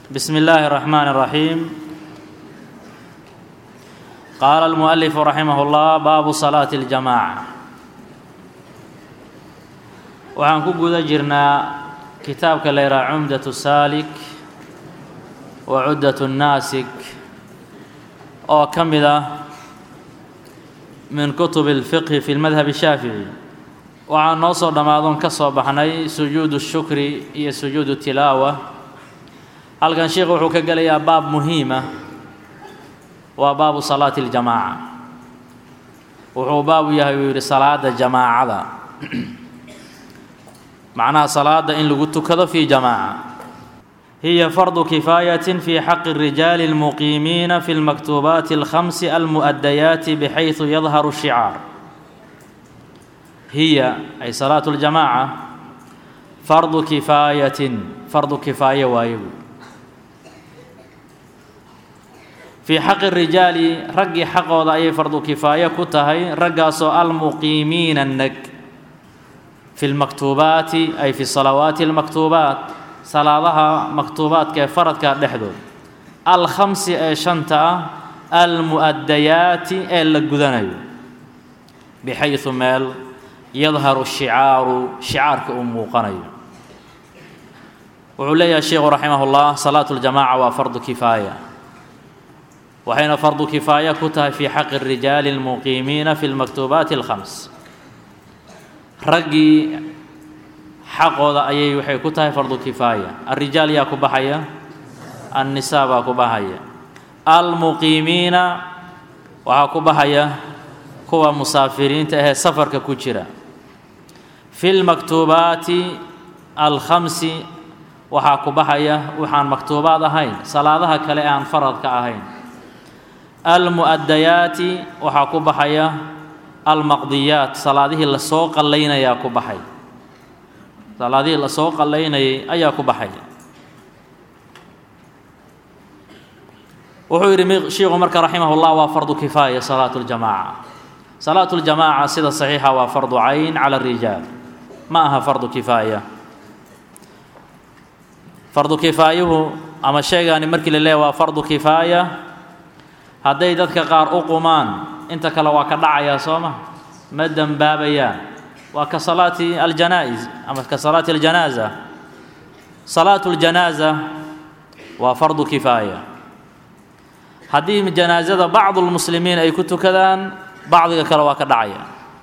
بسم الله الرحمن الرحيم قال المؤلف رحمه الله باب صلاة الجماعة waxaan ku guda jirnaa kitaabka la yidhaha cumdaة saalik wa cuddaة الnaasik oo ka mid ah min kutub الfiqhi fi اlmadhab الshaafiعي waxaan noo soo dhammaadon ka soo baxnay sujuud الshukri iyo sujuud tilaawa halkan sheikhu wuxuu ka gelayaa baab muhiima waa baabu salaati اljamaaca wuxuu baabu yahay uu yidhi salaada jamaacada macnaha salaada in lagu tukado fi jamaaca hiya fardu kifaayatin fi xaqi الrijaali اlmuqiimiina fi اlmaktuubaati اlkhamsi almu'adayaati bxayثu yadharu الshicaar hiya ay salaatu اljamaaca fardu kifaayatin fardu kifaaye waaye buu fii xaqi rijaali raggii xaqooda ayay fardu kifaaye ku tahay raggaasoo almuqiimiina neg fi lmaktuubaati ay fi salawaati almaktuubaat salaadaha maktuubaadka ee faradka dhexdood alkhamsi ee shanta ah almu'adayaati ee la gudanayo bixaysu meel yadharu shicaaru shicaarka uu muuqanayo wuxuu leeyahay sheikhu raximah اllah salaatu اljamaca waa fardu kifaaya waxayna fardu kifaaya ku tahay fii xaqi الrijaali اlmuqiimiina fi اlmaktuubaati اlkhams raggii xaqooda ayay waxay ku tahay fardu kifaaya alrijaal yaa ku baxaya annisaa baa ku baxaya almuqiimiina waxaa ku baxaya kuwa musaafiriinta ahee safarka ku jira fi lmaktuubaati alkhamsi waxaa ku baxaya waxaan maktuubaad ahayn salaadaha kale aan faradka ahayn almu'adayaati waxaa ku baxaya almaqdiyaat salaadihii lasoo qallaynayaa ku baxay salaadihii lasoo qallaynayay ayaa ku baxaya wuxuu yidhi shiikhu marka raximah اllah waa fardu kifaaya salaatu اljamaaca salaatu اljamaaca sida saxiixa waa fardu cayn cala الrijaal ma aha fardu kifaaya fardu kifaayuhu ama sheegaani markii la leeya waa fardu kifaaya hadday dadka qaar u qumaan inta kale waa ka dhacayaa soo ma ma dembaabayaan waa ka salaati aljanaa-is ama ka salaati aljanaaza salaatu ljanaaza waa fardu kifaaya haddii janaazada bacdu lmuslimiin ay ku tukadaan bacdiga kale waa ka dhacaya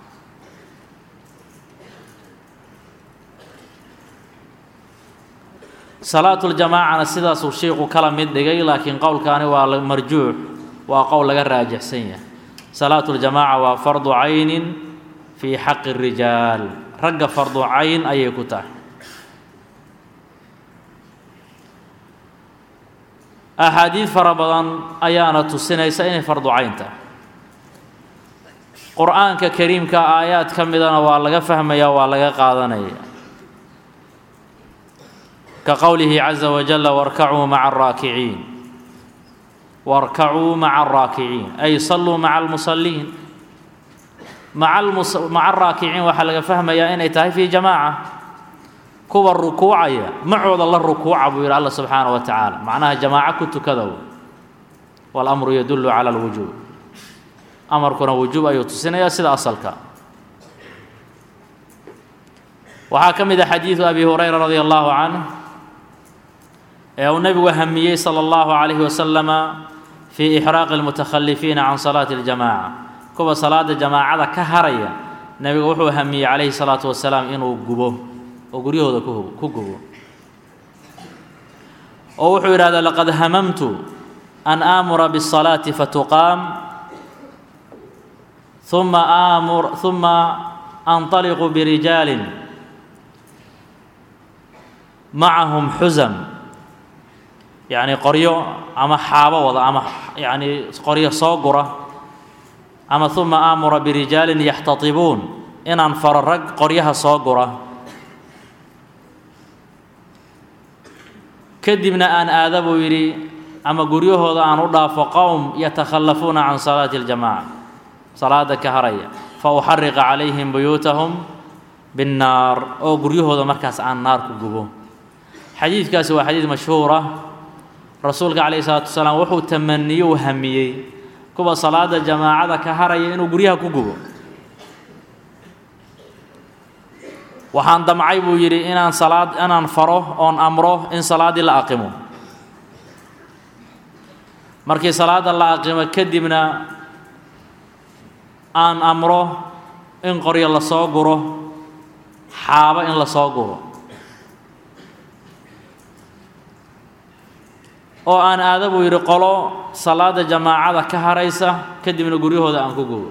salaatu ljamaacana sidaasuu shiiku kala mid dhigay laakiin qowlkaani waa marjuux waa qowl laga raajixsan yahay salaatu ljamaaca waa fardu caynin fii xaqi الrijaal ragga fardu cayn ayay ku tahay axaadiid fara badan ayaana tusinaysa inay fardu cayn tahay qur-aanka kariimka aayaad ka midana waa laga fahmaya waa laga qaadanaya ka qowlihi caza wajala warkacuu maca araakiciin warkacuu maca araakiciin ay salluu maca almusaliin maca araakiciin waxaa laga fahmayaa inay tahay fii jamaaca kuwa rukuucaya macooda la rukuuca buu yidhi alla subxaana wa tacaala macnaha jamaaco ku tukadow walamru yadullu cala alwujuub amarkuna wujuub ayuu tusinayaa sida asalka waxaa ka mid a xadiidu abi hurayra radi allahu canh ee uu nebigu hamiyey salى اllahu عalayhi wasalama fii ixraaqi اlmutakhalifiina can salaati اljamaaca kuwa salaada jamaacada ka haraya nebigu wuxuu hamiyey calayhi الsalaatu wasalaam inuu gubo oo guryahooda ku gubo oo wuxuu yidhahda laqad hamamtu an aamura bالصalaati fatuqaam ثuma aamur ثuma anطaliqu birijaali macahum xusam yacni qoryo ama xaabo wada ama yacni qoryo soo gura ama uma aamura birijaalin yaxtatibuun inaan faro rag qoryaha soo gura kadibna aan aada buu yidhi ama guryahooda aan u dhaafo qowm yatakhallafuuna can salaati اljamaca salaada ka haraya fa uxariqa calayhim buyuutahum binnaar oo guryahooda markaas aan naar ku gubo xadiidkaasi waa xadiid mashhuur ah rasuulka calayhi salaatu wasalaam wuxuu tamaniyo u hamiyey kuwa salaada jamaacada ka haraya inuu guryaha ku gubo waxaan damcay buu yidhi inaan salaad inaan faro oon amro in salaaddii la aqimo markii salaadda la aqimo kadibna aan amro in qoryo la soo guro xaabo in la soo guro oo aan aada buu yidhi qolo salaada jamaacada ka haraysa kadibna guryahooda aan ku gubo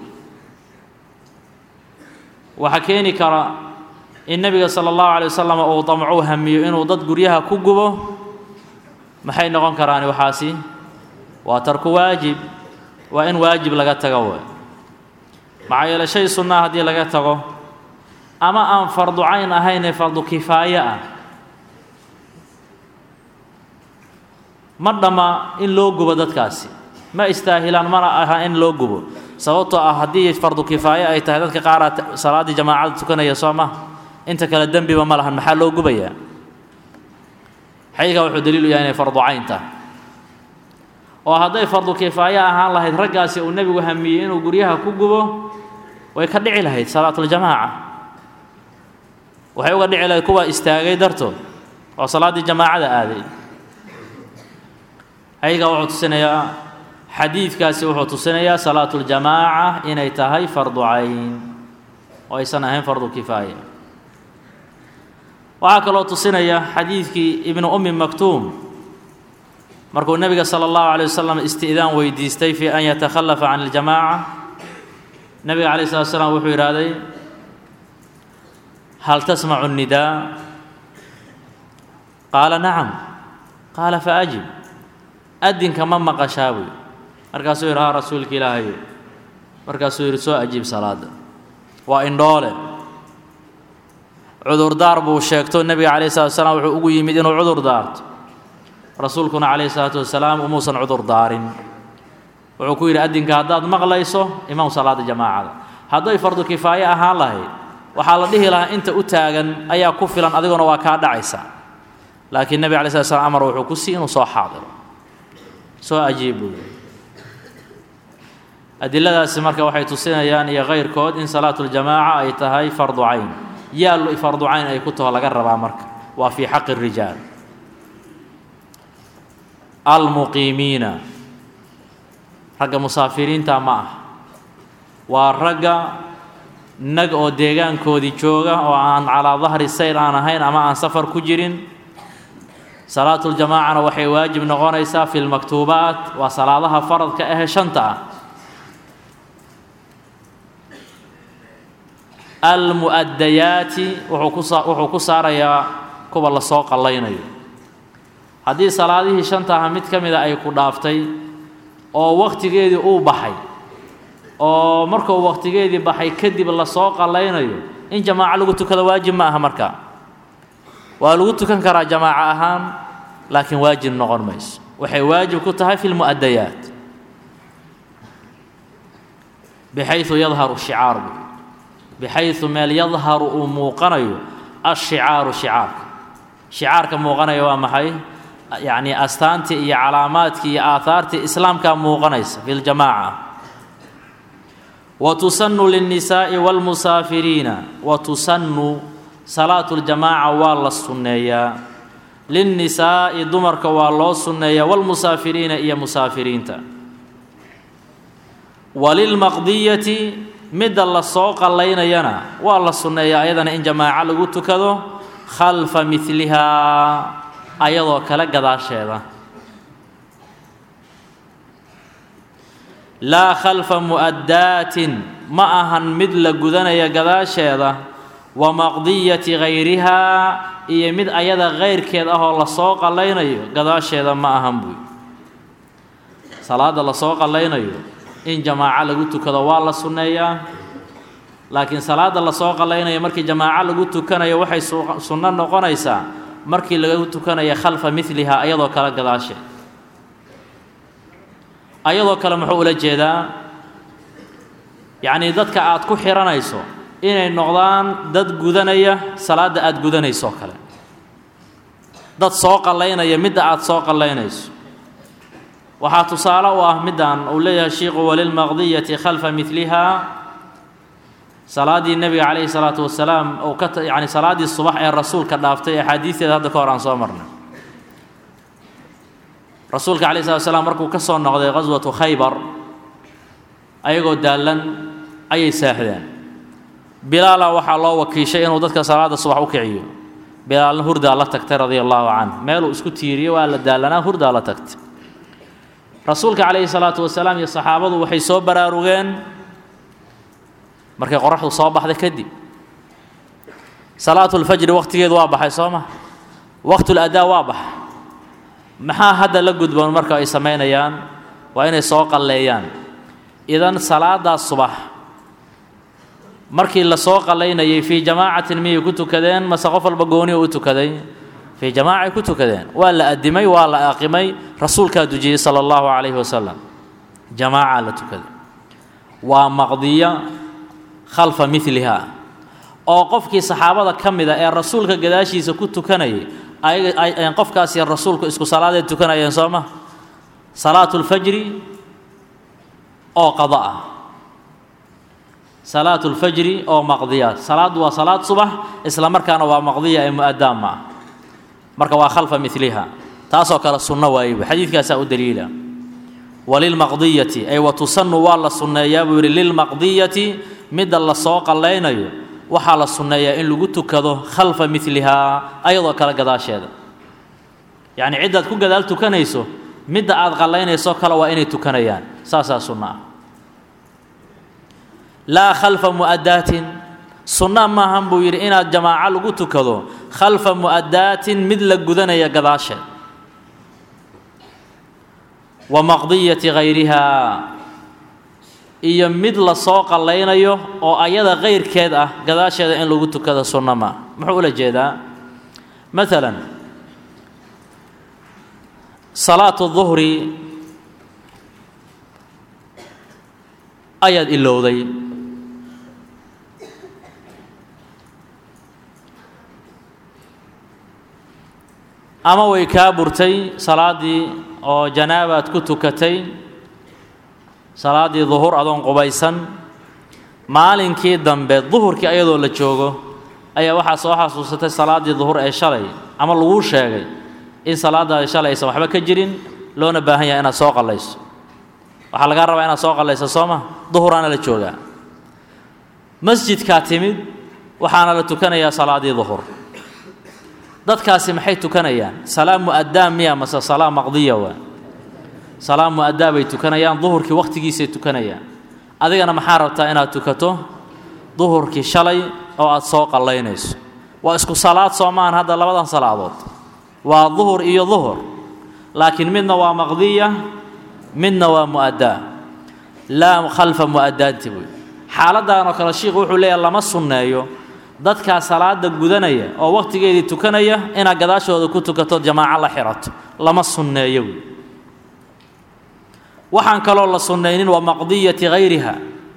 waxaa keeni kara in nebiga sala allahu calay wasalam uu damcuu hamiyo inuu dad guryaha ku gubo maxay noqon karaan waxaasi waa tarku waajib waa in waajib laga tago we maxaa yeele shay sunnaa haddii laga tago ama aan fardu cayn ahaynee fardu kifaaye ah ma dhamma in loo gubo dadkaasi ma istaahilaan mana aha in loo gubo sababtoo ah haddii fardu kifaaye ay tahay dadka qaaraa salaaddii jamaacada tukanaya soo ma inta kale dembiba ma lahan maxaa loo gubayaa xadiidkaa wuxuu daliilu yahay inay fardu cayn tahay oo hadday fardu kifaaye ahaan lahayd raggaasi uu nebigu hamiyey inuu guryaha ku gubo way ka dhici lahayd salaatuljamaaca waxay uga dhici lahayd kuwa istaagay dartood oo salaaddii jamaacada aaday xadiidkaa wuxuu tusinayaa xadiidkaasi wuxuu tusinayaa salaatuljamaaca inay tahay fardu cayn oo aysan ahayn fardu kifaaya waxaa kaloo tusinaya xadiidkii ibnu ummi maktuum markuu nebiga sala allahu calay wasalam isti'daan weydiistay fii an yatakhallafa can iljamaaca nebiga calayh salatu slam wuxuu yidhaahday hal tasmacu nnidaa qaala nacam qaala faajib adinka ma maqashaa buy markaasuu yidhi haa rasuulka ilaahayo markaasuu yidhi soo ajiib salaadda waa indhoole cudurdaar buu sheegto nebiga calayh salatu wasalaam wuxuu ugu yimid inuu cudur daarto rasuulkuna calayhi salaatu wasalaam umuusan cudur daarin wuxuu ku yidhi adinka haddaad maqlayso imaam salaada jamaacada hadday fardu kifaaye ahaan lahayd waxaa la dhihi lahaa inta u taagan ayaa ku filan adiguna waa kaa dhacaysa laakiin nebiga alay slat slam amar wuxuu ku sii inuu soo xaadiro soo ajiib buu adiladaasi marka waxay tusinayaan iyo kayrkood in salaatuljamaaca ay tahay fardu cayn yaa fardu cayn ay ku taho laga rabaa marka waa fii xaqi الrijaal almuqiimiina ragga musaafiriinta ma ah waa ragga nag oo deegaankoodii jooga oo aan calaa dahri sayr aan ahayn ama aan safar ku jirin salaatuljamaacana waxay waajib noqonaysaa fi lmaktuubaat waa salaadaha faradka ahe shanta ah almu'adayaati wuxuu ku saa wuxuu ku saarayaa kuwa lasoo qallaynayo haddii salaadihii shanta aha mid ka mida ay ku dhaaftay oo wakhtigeedii uu baxay oo markuu wakhtigeedii baxay kadib lasoo qallaynayo in jamaaco lagu tukado waajib ma aha marka waa lagu tukan karaa jamaaco ahaan laakiin waajib noqon mayso waxay waajib ku tahay fi lmu'adayaat bixayu yadharu shicaaru bixayu meel yadharu uu muuqanayo ashicaaru shicaarka shicaarka muuqanaya waa maxay yacni astaantii iyo calaamaadkii iyo aahaartii islaamkaa muuqanaysa fi ljamaaca wa tusanu lilnisaa'i wاlmusaafiriina wa tusanu salaatu ljamaaca waa la sunneeyaa lilnisaa'i dumarka waa loo sunneeyaa wاlmusaafiriina iyo musaafiriinta walilmaqdiyati midda la soo qallaynayana waa la sunneeyaa ayadana in jamaaco lagu tukado khalfa midlihaa ayadoo kale gadaasheeda laa khalfa mu'addaatin ma ahan mid la gudanaya gadaasheeda wa maqdiyati hayrihaa iyo mid ayada kayrkeed ah oo lasoo qallaynayo gadaasheeda ma ahan buy salaadda lasoo qallaynayo in jamaaco lagu tukado waa la sunneeyaa laakiin salaadda lasoo qallaynayo markii jamaaco lagu tukanayo waxay sunno noqonaysaa markii lagu tukanaya khalfa midlihaa ayadoo kale gadaasheed ayadoo kale muxuu ula jeedaa yacnii dadka aad ku xihanayso inay noqdaan dad gudanaya salaadda aada gudanayso kale dad soo qallaynaya midda aad soo qallaynayso waxaa tusaale u ah middan uu leeyahay shiiku walilmaqdiyati khalfa midliha salaaddii nebiga calayhi salaatu wasalaam uu ka yacni salaaddii subax ee rasuulka dhaaftay axaadiisteeda hadda ka hor aan soo marnay rasuulka calayhi salatu wasalaam markuu ka soo noqday qaswatu khaybar ayagoo daallan ayay saaxdeen bilaala waxaa loo wakiishay inuu dadka salaadda subax u kiciyo bilaalna hurdaa la tagtay radia allahu canh meeluu isku tiiriyey waa la daallanaa hurdaa la tagtay rasuulka calayhi salaatu wasalaam iyo saxaabadu waxay soo baraarugeen markay qoraxdu soo baxday kadib salaatulfajri wakhtigeedu waa baxay soo ma waqtuladaa waa baxay maxaa hadda la gudboon marka ay samaynayaan waa inay soo qalleeyaan idan salaadaas subax markii la soo qallaynayay fii jamaacatin miyay ku tukadeen mase qof walba gooniya u tukaday fii jamaacay ku tukadeen waa la addimay waa la aaqimay rasuulkaa dujiyey sala allahu calayhi wasalam jamaacaa la tukaday waa maqdiya khalfa midliha oo qofkii saxaabada ka mida ee rasuulka gadaashiisa ku tukanayay ayaga qofkaasi rasuulku isku salaaday tukanayeen soo ma salaatulfajri oo qada ah salaatulfajri oo maqdiya salaaddu waa salaad subax isla markaana waa maqdiya ee mu-adaan ma ah marka waa khalfa miliha taasoo kale sunno waayeba xadiidkaasaa u daliila walilmaqdiyati ay wa tusanu waa la sunneeyaa buu yidhi lilmaqdiyati midda la soo qallaynayo waxaa la sunneeyaa in lagu tukado khalfa milihaa ayadoo kale gadaasheeda yacni ciddaad ku gadaal tukanayso midda aad qallaynayso kale waa inay tukanayaan saasaa sunno ah laa khalfa mu'adaatin sunna maahan buu yidhi inaad jamaaco lagu tukado khalfa mu'adaatin mid la gudanaya gadaasheed wa maqdiyati hayrihaa iyo mid la soo qallaynayo oo ayada kayrkeed ah gadaasheeda in lagu tukado sunno maa muxuu ula jeedaa maalan salaatu duhri ayaad ilowday ama way kaa burtay salaaddii oo janaabaad ku tukatay salaaddii duhur adoon qubaysan maalinkii dambe duhurkii ayadoo la joogo ayaa waxaa soo xasuusatay salaaddii duhur ee shalay ama laguu sheegay in salaadaadi shalay aysan waxba ka jirin loona baahan yahay inaad soo qallayso waxaa lagaa rabaa inaad soo qallayso soo ma duhuraana la joogaa masjidkaa timid waxaana la tukanayaa salaaddii duhur dadkaasi maxay tukanayaan salaa mu'addaa miya mase salaa maqdiya waa salaa mu'addaa bay tukanayaan duhurkii wakhtigiisay tukanayaan adigana maxaa rabtaa inaad tukato duhurkii shalay oo aad soo qallaynayso waa isku salaad soo maahan hadda labadan salaadood waa duhur iyo duhur laakiin midna waa maqdiya midna waa mu'addaa laa khalfa mu'addaanti buy xaaladdan oo kale shiikhu wuxuu leeyahay lama sunneeyo dadkaa salaada gudanaya oo wakhtigeedii tukanaya inaad gadaashooda ku tukato jamaaco la xirato lama sunneeyo buy waxaan kaloo la sunnaynin waa maqdiyati hayriha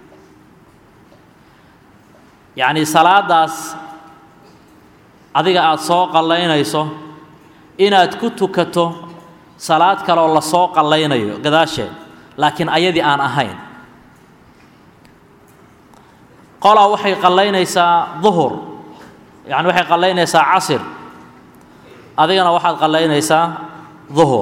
yacnii salaadaas adiga aada soo qallaynayso inaad ku tukato salaad kaleoo la soo qallaynayo gadaasheed laakiin ayadii aan ahayn qolaa waxay qallaynaysaa duhur yacni waxay qallaynaysaa casir adigana waxaad qallaynaysaa duhur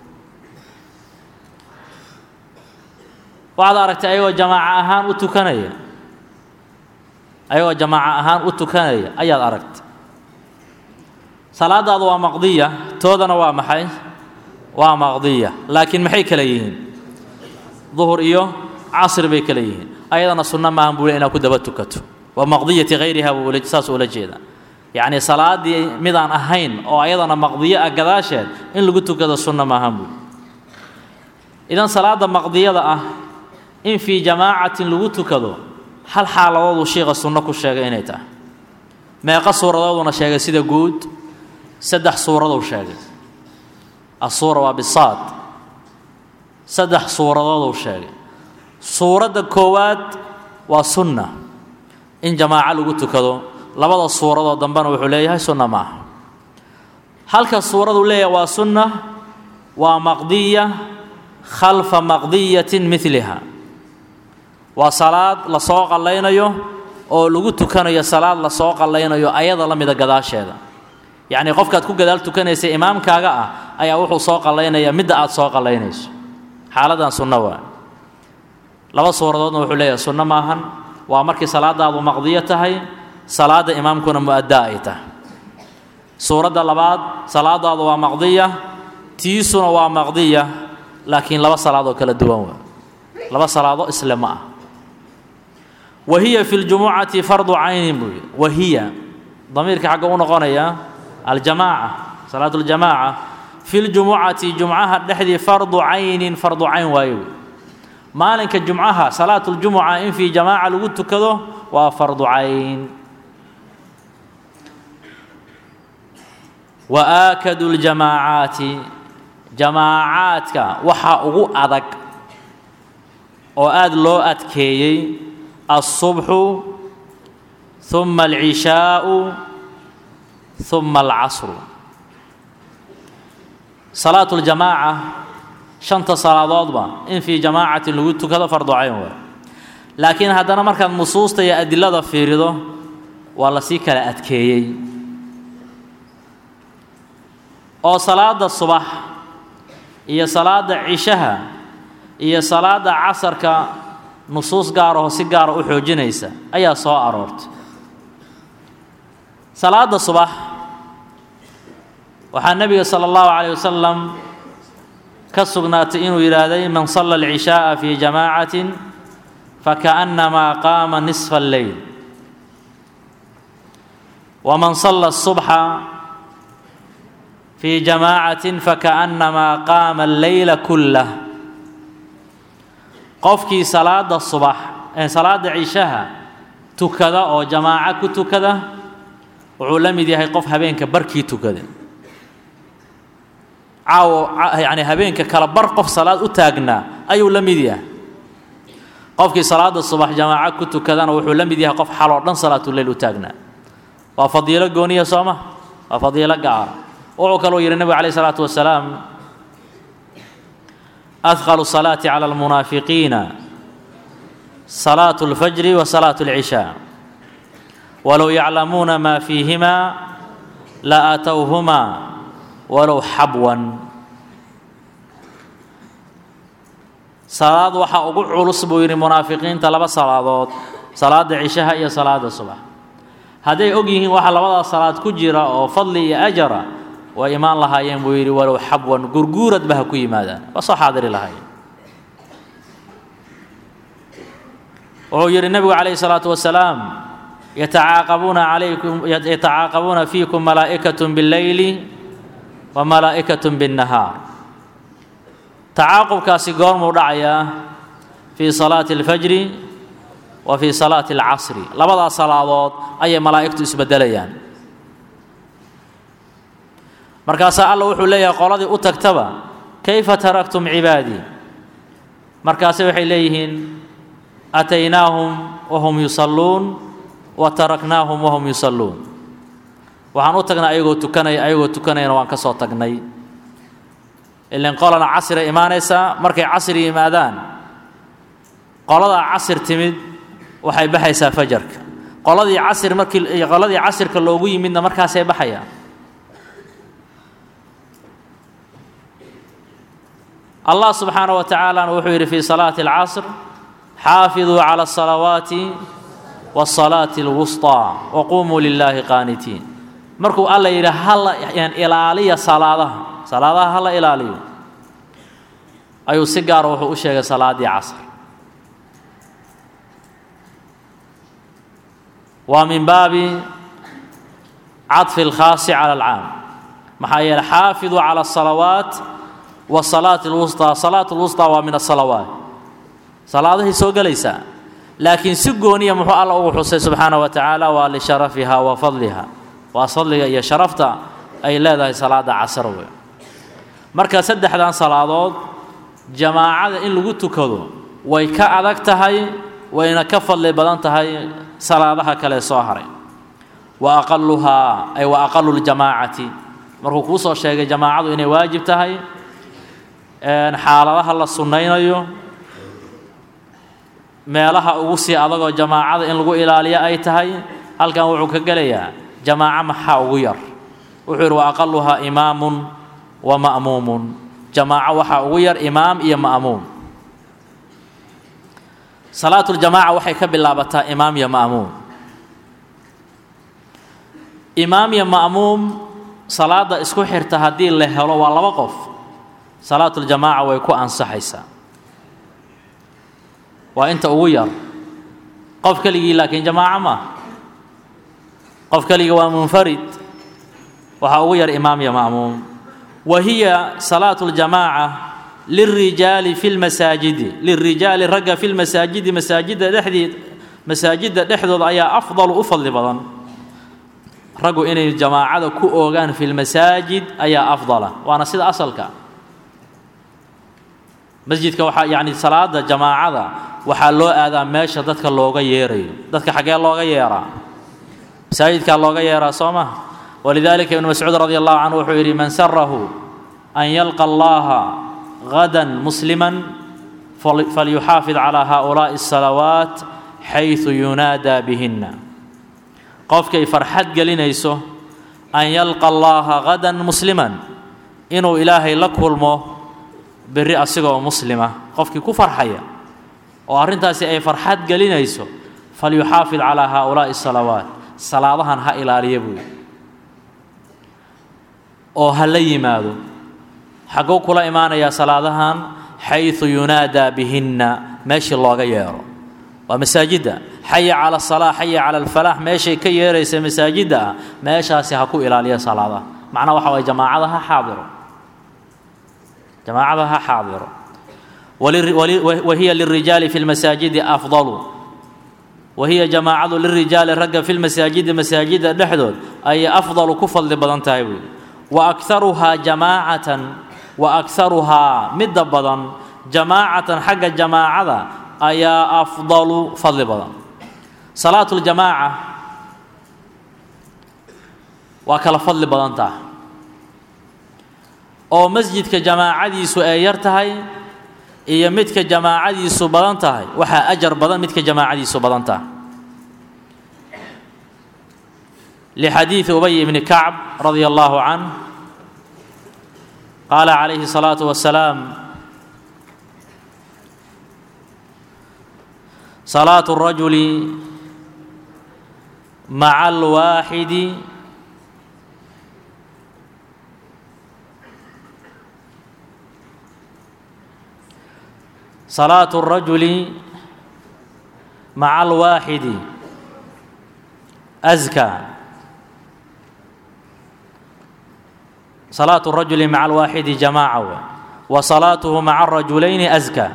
waxaad aragtay ayagoo jamaaco ahaan u tukanaya ayagoo jamaaco ahaan u tukanaya ayaad aragtay salaadaadu waa maqdiya toodana waa maxay waa maqdiya laakiin maxay kale yihiin duhur iyo casr bay kale yihiin ayadana sunno maahan buu le inaad ku daba tukato waa maqdiyati hayriha buu saas ula jeeda yacnii salaaddii midaan ahayn oo ayadana maqdiyo ah gadaasheed in lagu tukado sunno maahan buu idan salaadda maqdiyada ah in fii jamaacatin lagu tukado hal xaaladooduu shiikha sunno ku sheegay inay tahay meeqa suuradooduna sheegay sida guud saddex suuraduu sheegay asuura waa bisaad saddex suuradooduu sheegay suuradda koowaad waa sunna in jamaaco lagu tukado labada suuradoo dambena wuxuu leeyahay sunna ma aha halka suuraduu leeyahay waa sunna waa maqdiya khalfa maqdiyatin midliha waa salaad lasoo qallaynayo oo lagu tukanayo salaad lasoo qallaynayo ayada la mida gadaasheeda yacnii qofkaad ku gadaal tukanaysa imaamkaaga ah ayaa wuxuu soo qallaynayaa midda aad soo qallaynayso xaaladan sunno waa laba suuradoodna wuxuu leeyahay sunno maahan waa markii salaadaadu maqdiyo tahay salaadda imaamkuna mu'addaa ay tahay suuradda labaad salaadaadu waa maqdiya tiisuna waa maqdiya laakiin laba salaadoo kala duwan waa laba salaado isle ma ah wahiya fi ljumucati fardu caynin buu yidhi wahiya damiirka xagga u noqonaya aljamaaca salaatu ljamaaca fi ljumucati jumcaha dhexdii fardu caynin fardu cayn waayo wey maalinka jumcaha salaatu ljumuca in fii jamaaca lagu tukado waa fardu cayn wa aakadu ljamaacaati jamaacaadka waxaa ugu adag oo aada loo adkeeyey alsubxu huma alcishaau huma alcasru salaatu ljamaaca shanta salaadoodba in fii jamaacatin lagu tukado fardu cayn waay laakiin haddana markaad nusuusta iyo adilada fiirido waa lasii kala adkeeyey oo salaada subax iyo salaada cishaha iyo salaada casarka nusuus gaaraho si gaara u xoojinaysa ayaa soo aroortay salaada subax waxaa nebiga sala allahu calayh wasalam ka sugnaatay inuu yidhaahday man salla alcishaaa fii jamaacatin fakaannamaa qaama nisfa alleyl waman salla asubxa fii jamaacatin fakaannamaa qaama alleyla kullah qofkii salaada subax ee salaada cishaha tukada oo jamaaco ku tukada wuxuu la mid yahay qof habeenka barkii tukada caawo yacni habeenka kala bar qof salaad u taagnaa ayuu la mid yahay qofkii salaada subax jamaaco ku tukadana wuxuu la mid yahay qof xaloo dhan salaatuleyl u taagnaa waa fadiilo gooniya sooma waa fadiilo gaara wuxuu kaluu yidhi nebigu calayh isalaatu wasalaam adqalu salaati cala almunaafiqiina salaatu اlfajri wa salaatu اlcishaa walow yaclamuuna maa fiihimaa la aatowhumaa walow xabwan salaad waxaa ugu culus buu yidhi munaafiqiinta laba salaadood salaada cishaha iyo salaada subax hadday og yihiin waxa labadaas salaad ku jira oo fadli iyo ajara way imaan lahaayeen buu yidhi walow xabwan gurguuradba ha ku yimaadaan waa soo xaadiri lahaayeen wuxuu yidhi nebigu calayhi salaatu wasalaam yatacaaqabuuna calaykum yatacaaqabuuna fiikum malaa'ikatun billeyli wa malaa'ikatun binnahaar tacaaqubkaasi goormuu dhacayaa fii salaati alfajri wa fii salaati alcasri labadaas salaadood ayay malaa'igtu isbeddelayaan markaasaa alla wuxuu leeyahay qoladii u tagtaba kayfa taraktum cibaadii markaase waxay leeyihiin ataynaahum wahum yusalluun wa taraknaahum wahum yusalluun waxaan u tagnay ayagoo tukanaya ayagoo tukanayana waan ka soo tagnay ilan qolana casriay imaanaysaa markay casri yimaadaan qoladaa casir timid waxay baxaysaa fajarka qoladii casir markii qoladii casirka loogu yimidna markaasay baxayaan allah subxaanaه wa tacaalana wuxuu yidhi fii salaati اlcasr xaafiduu calى الsalawaati wالsalaati اlwusطىa waqumuu lilaahi qaanitiin markuu alla yidhi hala ilaaliya salaadaha salaadaha hala ilaaliyo ayuu si gaara wuxuu u sheegay salaaddii casr waa min baabi caطfi اlkhaasi calى اlcaam maxaa yeeley xaafiduu calى الsalawaat wsalaati lwusطaa salaatu lwusطaa waa min asalawaat salaadahay soo gelaysaa laakiin si gooniya muxuu alla ugu xusay subxaana wa tacaala waa lisharafiha wa fadliha waa fadliga iyo sharafta ay leedahay salaada casar wey marka saddexdan salaadood jamaacada in lagu tukado way ka adag tahay wayna ka fadli badan tahay salaadaha kale soo haray wa aqaluhaa ay wa aqalu ljamaacati markuu kuu soo sheegay jamaacadu inay waajib tahay xaaladaha la sunnaynayo meelaha ugu sii adagoo jamaacada in lagu ilaaliyo ay tahay halkan wuxuu ka gelayaa jamaaco maxaa ugu yar wuxuu yidhi wa aqaluhaa imaamun wa ma'muumun jamaaco waxaa ugu yar imaam iyo ma'muum salaatuljamaaca waxay ka bilaabataa imaam iyo ma'muum imaam iyo ma'muum salaada isku xirta haddii la helo waa laba qof salaatuljamaaca way ku ansaxaysaa waa inta ugu yar qof keligii laakiin jamaaco ma qof keligii waa munfarid waxaa ugu yar imaam iyo ma'muum wa hiya salaatu ljamaaca lilrijaali fi lmasaajidi lilrijaali ragga fi lmasaajidi masaajidda dhexdii masaajidda dhexdooda ayaa afdalu u fadli badan raggu inay jamaacada ku oogaan fi lmasaajid ayaa afdala waana sida asalka masjidka waxaa yacni salaada jamaacada waxaa loo aadaa meesha dadka looga yeerayo dadka xaggee looga yeeraa masaajidkaa looga yeeraa soo ma walidaalika ibnu mascuud radi allahu canhu wuxuu yidhi man sarahu an yalqa allaha غدا مسلما فليحافظ على هؤلاء الصلوات حيث ينادى بهن qofkay farxad gelinayso an yalqa allaha غada muslima inuu ilaahay la kulmo beri asigoo muslima qofkii ku farxaya oo arrintaasi ay farxad gelinayso falyuxaafid calىa haaulaaءi الsalawaat salaadahan ha ilaaliya buuyi oo ha la yimaado xagguu kula imaanayaa salaadahan xayثu yunaadaa bihinna meeshii looga yeero waa masaajidda xaya cala asalaa xaya cala alfalaax meeshay ka yeeraysa masaajidda ah meeshaasi ha ku ilaaliya salaadaha macnaha waxa waye jamaacada ha xaadiro jamaacada ha xaadiro wahiya lirijaali fi lmasaajidi afdalu wahiya jamaacadu lirijaali ragga fi lmasaajidi masaajidda dhexdood ayay afdalu ku fadli badan tahay buuyi wa akharuhaa jamaacatan wa akharuhaa midda badan jamaacatan xagga jamaacada ayaa afdalu fadli badan salaatu ljamaaca waa kala fadli badan taha oo masjidka jamaacadiisu ay yar tahay iyo midka jamaacadiisu badan tahay waxaa ajar badan midka jamaacadiisu badan tahay lixadiidi ubay ibni kacb radia allahu canh qaala calayhi الsalaatu wasalaam salaatu الrajuli maca alwaaxidi salaatu الrajuli maca alwaaxidi azka salaatu الrajuli maca alwaaxidi jamaaca w wa salaatuhu maca arajulayni azka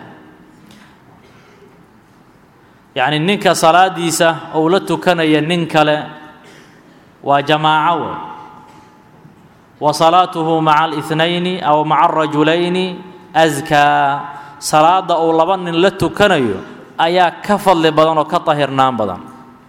yacni ninka salaadiisa ou la tukanaya nin kale waa jamaaco wey wa salaatuhu maca alithnayni aw maca arajulayni askaa salaadda uu laba nin la tukanayo ayaa ka fadli badan oo ka tahirnaan badan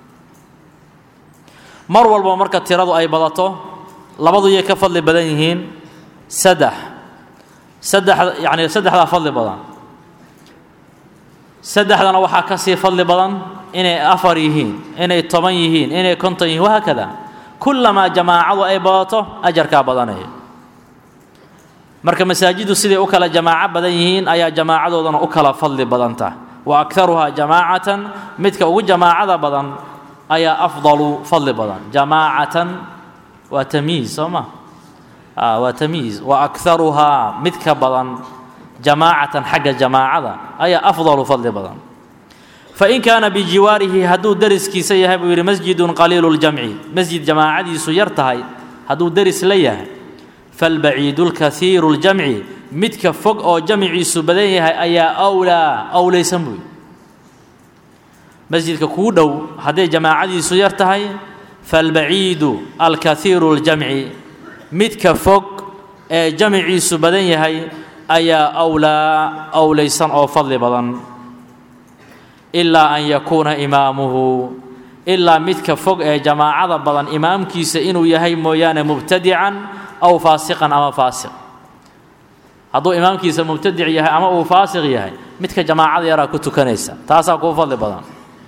mar walba marka tiradu ay badato labadu yay ka fadli badan yihiin saddex saddex yacni saddexdaa fadli badan saddexdana waxaa ka sii fadli badan inay afar yihiin inay toban yihiin inay konton yihiin wahaakada kullamaa jamaacadu ay badato ajarkaa badanaya marka masaajiddu siday u kala jamaaco badan yihiin ayaa jamaacadoodana u kala fadli badanta wa akharuhaa jamaacatan midka ugu jamaacada badan ayaa afdalu fadli badan jamaacatan waa tamyiiz soo ma waa tamyiiz wa akharuhaa midka badan jamaacatan xagga jamaacada ayaa afdalu fadli badan fain kaana bijiwaarihi hadduu deriskiisa yahay buu yidhi masjidun qaliilu ljamci masjid jamaacadiisu yar tahay hadduu deris la yahay falbaciidu lkaiiru ljamci midka fog oo jamciisu badan yahay ayaa awlaa awlaysan buuyi masjidka kuu dhow hadday jamaacadiisu yar tahay falbaciidu alkaiiru ljamci midka fog ee jamciisu badan yahay ayaa awlaa awlaysan oo fadli badan ilaa an yakuuna imaamuhu ilaa midka fog ee jamaacada badan imaamkiisa inuu yahay mooyaane mubtadican aw faasiqan ama faasiq hadduu imaamkiisa mubtadic yahay ama uu faasiq yahay midka jamaacada yaraa ku tukanaysa taasaa kuu fadli badan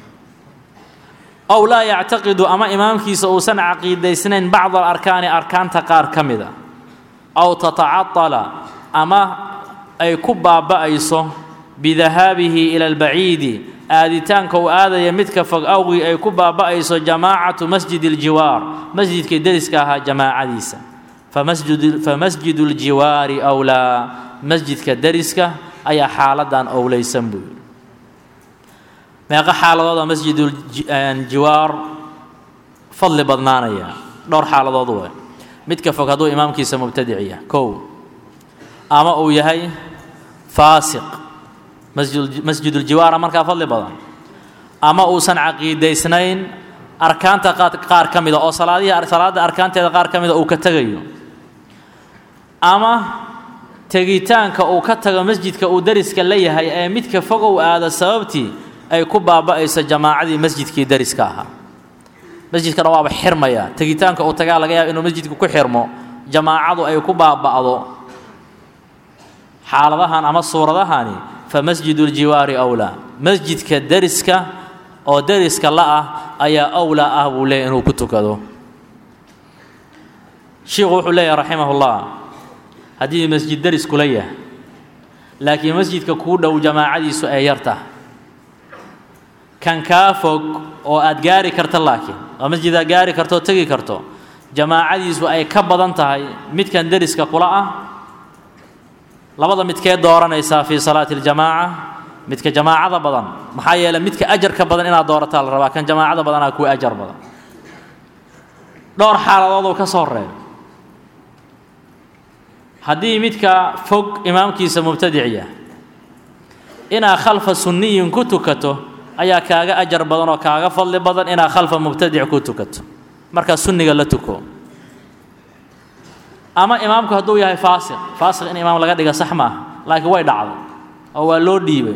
ow laa yactaqidu ama imaamkiisa uusan caqiidaysnayn bacd alarkaani arkaanta qaar ka mida aw tatacadala ama ay ku baaba'ayso bidahaabihi ila albaciidi aaditaanka uu aadaya midka fog awgii ay ku baaba'ayso jamaacatu masjidi aljiwaar masjidkii deriska ahaa jamaacadiisa famasjidu ljiwaari awlaa masjidka deriska ayaa xaaladan owleysan buu yidhi meeqo xaaladooda masjiduljiwaar fadli badnaanaya dhowr xaaladood we midka fog hadduu imaamkiisa mubtadic yahay kow ama uu yahay faasiq masjiduljiwaara markaa fadli badan ama uusan caqiidaysnayn arkaanta qaar ka mida oo salaadihii salaadda arkaanteeda qaar ka mida uu ka tegayo ama tegitaanka uu ka tago masjidka uu deriska la yahay ee midka fog uu aado sababtii ay ku baaba'ayso jamaacadii masjidkii deriska ahaa masjidkana waaba xirmaya tegitaanka uu tagaa laga yaaba inuu masjidka ku xirmo jamaacadu ay ku baaba'do xaaladahan ama suuradahani fa masjiduljiwaari awlaa masjidka deriska oo deriska la-ah ayaa awlaa ah buu leeyahy inuu ku tukado shiikhu wuxuu leeyahay raximahullah haddii masjid deris kula yahay laakiin masjidka kuu dhow jamaacadiisu ay yartah kan kaa fog oo aad gaari karta laakiin oo masjid aad gaari karto oo tegi karto jamaacadiisu ay ka badan tahay midkan deriska kula ah labada midkee dooranaysaa fii salaati aljamaaca midka jamaacada badan maxaa yeeley midka ajarka badan inaad doorataa la rabaa kan jamaacada badanaa kuwa ajar badan dhowr xaaladooduu ka soo reeb haddii midka fog imaamkiisa mubtadic yahay inaad khalfa sunniyin ku tukato ayaa kaaga ajar badan oo kaaga fadli badan inaad khalfa mubtadic ku tukato markaa sunniga la tuko ama imaamku hadduu yahay faasiq faasiq in imaam laga dhiga sax maaha laakiin way dhacday oo waa loo dhiibay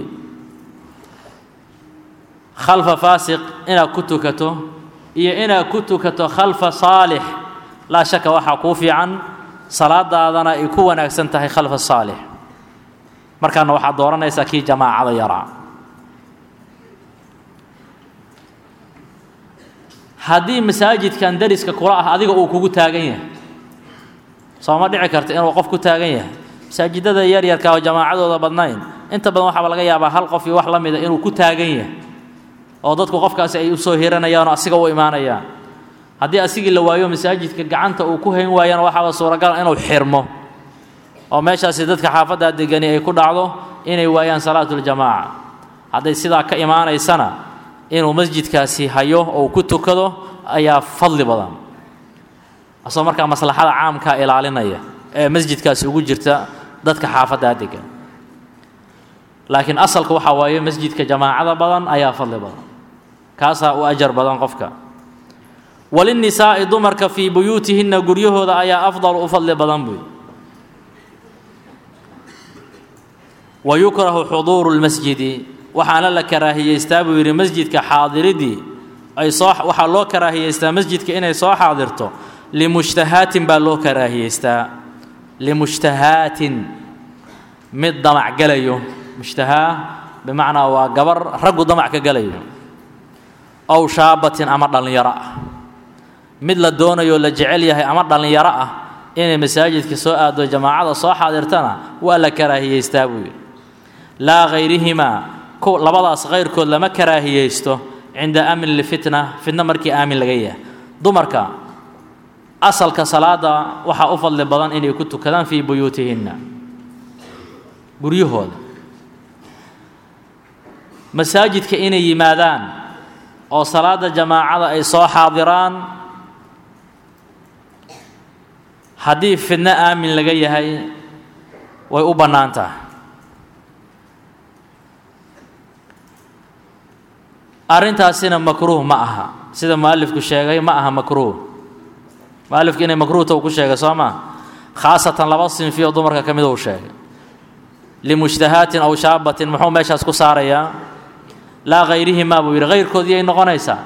khalfa faasiq inaad ku tukato iyo inaad ku tukato khalfa saalix laa shaka waxaa kuu fiican salaadaadana ay ku wanaagsan tahay khalfa saalix markaana waxaad dooranaysaa kii jamaacada yaraa haddii masaajidkan deriska kula ah adiga uu kugu taagan yahay sooma dhici karta inuu qof ku taagan yahay masaajidada yaryarka oo jamaacadooda badnayn inta badan waxaaba laga yaabaa hal qof iyo wax la mida inuu ku taagan yahay oo dadku qofkaasi ay u soo hiranayaan oo asiga u imaanayaan haddii asigii la waayo masaajidka gacanta uu ku hayn waayana waxaaba suuragal inuu xirmo oo meeshaasi dadka xaafaddaa degani ay ku dhacdo inay waayaan salaatuljamaaca hadday sidaa ka imaanaysana inuu masjidkaasi hayo oo ku tukado ayaa fadli badan asagoo markaa maslaxada caamkaa ilaalinaya ee masjidkaasi ugu jirta dadka xaafaddaa degan laakiin asalka waxaa waaye masjidka jamaacada badan ayaa fadli badan kaasaa u ajar badan qofka walinisaa'i dumarka fii buyuutihinna guryahooda ayaa afdal u fadli badan buy wa yukrahu xuduuru lmasjidi waxaana la karaahiyeystaa buu yidhi masjidka xaadiridii ay soo waxaa loo karaahiyeystaa masjidka inay soo xaadirto limushtahaatin baa loo karaahiyeystaa limushtahaatin mid damac gelayo mushtahaa bimacnaa waa gabar raggu damac ka gelayo ow shaabatin ama dhallinyaro ah mid la doonayo la jecel yahay ama dhallinyaro ah inay masaajidka soo aado jamaacada soo xaadirtana waa la karaahiyeystaa buu yidhi laa hayrihimaa labadaas kayrkood lama karaahiyeysto cinda amni lfitna fitna markii aamin laga yahay dumarka asalka salaada waxaa u fadli badan inay ku tukadaan fii buyuutihinna guryahooda masaajidka inay yimaadaan oo salaada jamaacada ay soo xaadiraan haddii fidno aamin laga yahay way u bannaan tahay arrintaasina makruuh ma aha sida mualifku sheegay ma aha makruuh mualifku inay makruuhta uu ku sheegay soo maa khaasatan laba sinfi oo dumarka ka mid uu sheegay limushtahaatin aw shaabatin muxuu meeshaas ku saarayaa laa hayrihimaa buu yidhi hayrkoodii ay noqonaysaa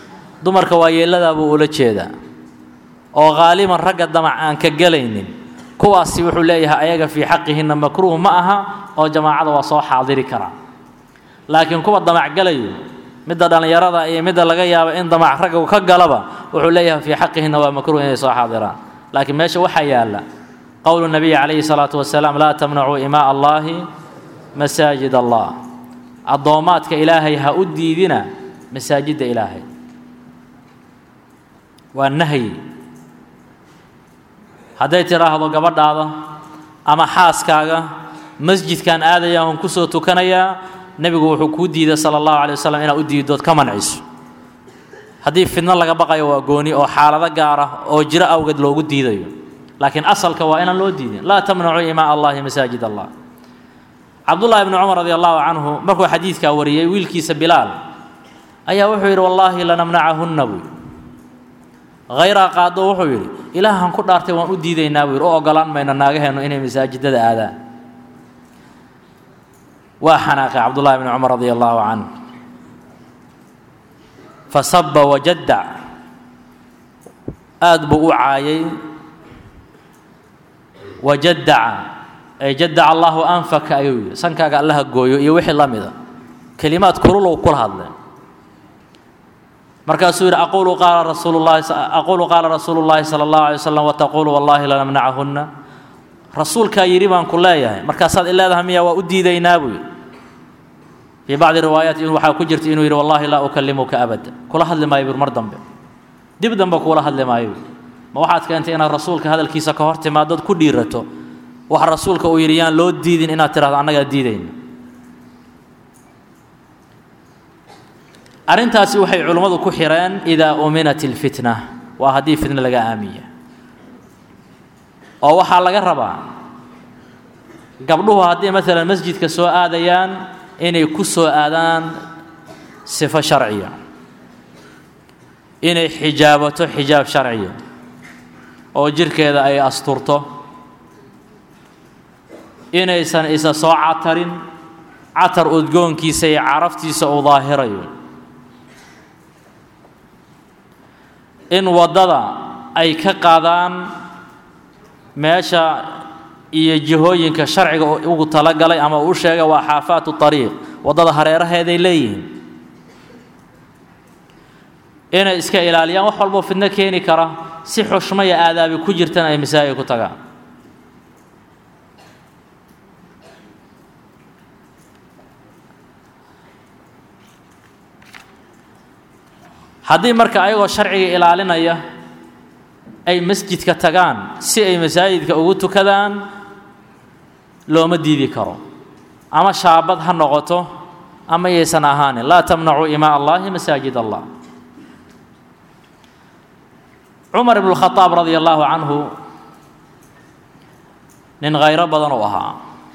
dumarka waa yeelladaa buu ula jeedaa oo haaliban ragga damac aan ka gelaynin kuwaasi wuxuu leeyahay ayaga fii xaqihinna makruuh ma aha oo jamaacada waa soo xaadiri karaa laakiin kuwa damacgalayo midda dhallinyarada iyo midda laga yaabo in damac ragga ka galaba wuxuu leeyahay fii xaqihinna waa makruuh inay soo xaadiraan laakiin meesha waxaa yaalla qowlu nabiyi calayhi salaatu wasalaam laa tamnacuu imaa allaahi masaajid allah addoommaadka ilaahay ha u diidina masaajidda ilaahay waa nahyi hadday tidhaahdo gabadhaada ama xaaskaaga masjidkan aadaya on kusoo tukanayaa nebigu wuxuu kuu diiday sala allahu calay wasalam inaad u diidood ka manciso haddii fidno laga baqayo waa gooni oo xaalado gaar ah oo jiro awgeed loogu diidayo laakiin asalka waa inaan loo diidin laa tamnacuu imaa allahi masaajid allah cabdullaahi bni cumar radi allahu canhu markuu xadiidkaa wariyey wiilkiisa bilaal ayaa wuxuu yidhi wallaahi lanamnacahunna buu hayraa qaado wuxuu yidhi ilaahan ku dhaartay waan u diidaynaa buu yidhi u ogolaan mayno naagaheennu inay masaajidada aadaan waa xanaaqay cabdullahi bni cumar radi allahu canhu fasaba wajadac aad buu u caayay wajadaca ay jadaca allahu anfaka ayuu yidhi sankaaga allaha gooyo iyo wixii la mida kelimaad kululow kula hadleen markaasuu yidhi aqulu qaala rasuulu llahi aqulu qaala rasuulu llaahi sala allahu alay wasalam wataquulu wallahi lanamnacahunna rasuulkaa yidhi baan ku leeyahay markaasaad i leedahay miya waa u diidaynaa buu yidhi fii bacdi riwaayaat waxaa ku jirta inuu yidhi wallahi laa ukallimuka abada kula hadli maayo bur mar dambe dib dambe kuula hadli maayo ma waxaad keentay inaad rasuulka hadalkiisa ka hor timaadood ku dhiirato wax rasuulka uu yidhi yaan loo diidin inaad tidhahdo annagaa diidayna arrintaasi waxay culimmadu ku xireen idaa uminat ilfitna waa haddii fitna laga aamiya oo waxaa laga rabaa gabdhuhu haddii maalan masjidka soo aadayaan inay ku soo aadaan sifo sharciya inay xijaabato xijaab sharciya oo jirhkeeda ay asturto inaysan isa soo catarin catar udgoonkiisa iyo caraftiisa uu daahirayo in waddada ay ka qaadaan meesha iyo jihooyinka sharciga ugu talagalay ama uu sheegay waa xaafaatu ariiq waddada hareeraheeday leeyihiin inay iska ilaaliyaan wax walboo fidno keeni kara si xushmo iyo aadaabi ku jirtana ay masaajid ku tagaan haddii marka ayagoo sharciga ilaalinaya ay masjidka tagaan si ay masaajidka ugu tukadaan looma diidi karo ama shaabad ha noqoto ama yaysan ahaanin laa tamnacuu imaa allahi masaajid allah cumar ibnu khadaab radia allaahu canhu nin khayro badan uu ahaa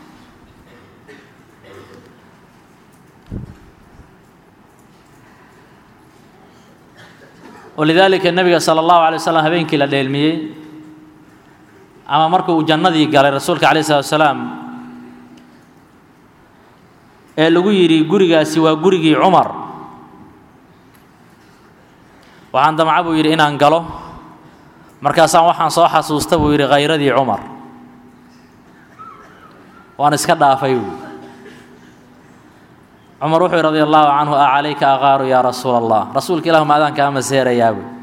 walidaalika nebiga sala allahu alay waslam habeenkii la dheelmiyey ama markuu jannadii galay rasuulka calayh salatu wasalaam ee lagu yidhi gurigaasi waa gurigii cumar waxaan damca buu yidhi inaan galo markaasaan waxaan soo xasuusta buu yidhi khayradii cumar waan iska dhaafay buu cumar wuxuu yidhi radi allahu canhu a calayka aqaaru yaa rasuula allah rasuulka ilahu ma adaan kaa maseerayaa buu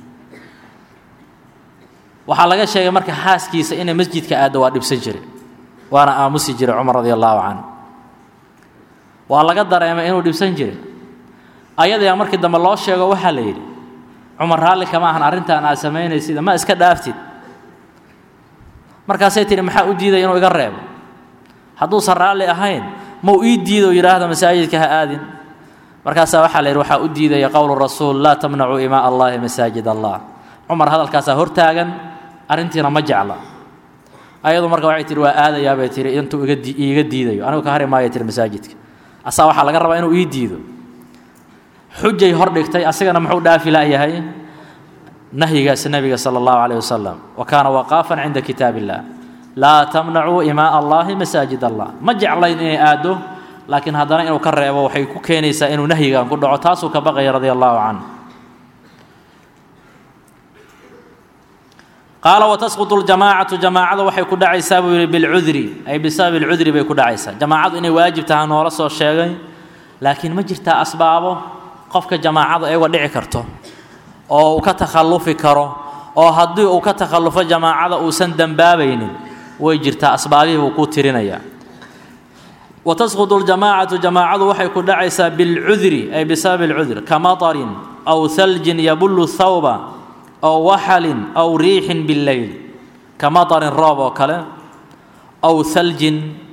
waxaa laga sheegay marka xaaskiisa inay masjidka aaddo waa dhibsan jire waana aamusi jire cumar radi allahu canhu waa laga dareemay inuu dhibsan jire ayadayaa markii dambe loo sheego waxaa la yidhi cumar raalli kama ahan arrintan aad samaynaysid ma iska dhaaftid markaasay tihi maxaa u diiday inuu iga reebo hadduusan raalli ahayn mau ii diido yidhaahda masaajidka ha aadin markaasaa waxaa la yidhi waxaa u diidaya qowlu rasuul laa tamnacuu imaa allahi masaajid allah cumar hadalkaasaa hortaagan arrintiina ma jecla ayadu marka waxay tihi waa aadayaa bay tihi intuu iga iiga diidayo anigu ka hari maaya tihi masaajidka asaa waxaa laga rabaa inuu ii diido xujay hor dhigtay asagana muxuu dhaafi la'yahay nahyigaasi nebiga sala allahu calayh wasalam wa kaana waqaafan cinda kitaab illah laa tamnacuu imaa allahi masaajid allah ma jeclayn inay aaddo laakiin haddana inuu ka reebo waxay ku keenaysaa inuu nahyigan ku dhaco taasuu ka baqaya radia allahu canhu qaala watasqutu ljamaacatu jamaacada waxay ku dhacaysaa buu yidhi bilcudri ay bisababi alcudri bay ku dhacaysaa jamaacadu inay waajib tahaa noola soo sheegay laakiin ma jirtaa asbaabo qofka jamaacada ay uga dhici karto oo uu ka takhallufi karo oo haddii uu ka takhallufo jamaacada uusan dembaabaynin way jirtaa asbaabihii buu ku tirinayaa watasqutu ljamaacatu jamaacadu waxay ku dhacaysaa bilcudri ay bisababi alcudr ka matarin aw haljin yabullu thawba aw waxalin aw riixin billeyl ka matarin roob oo kale aw haljin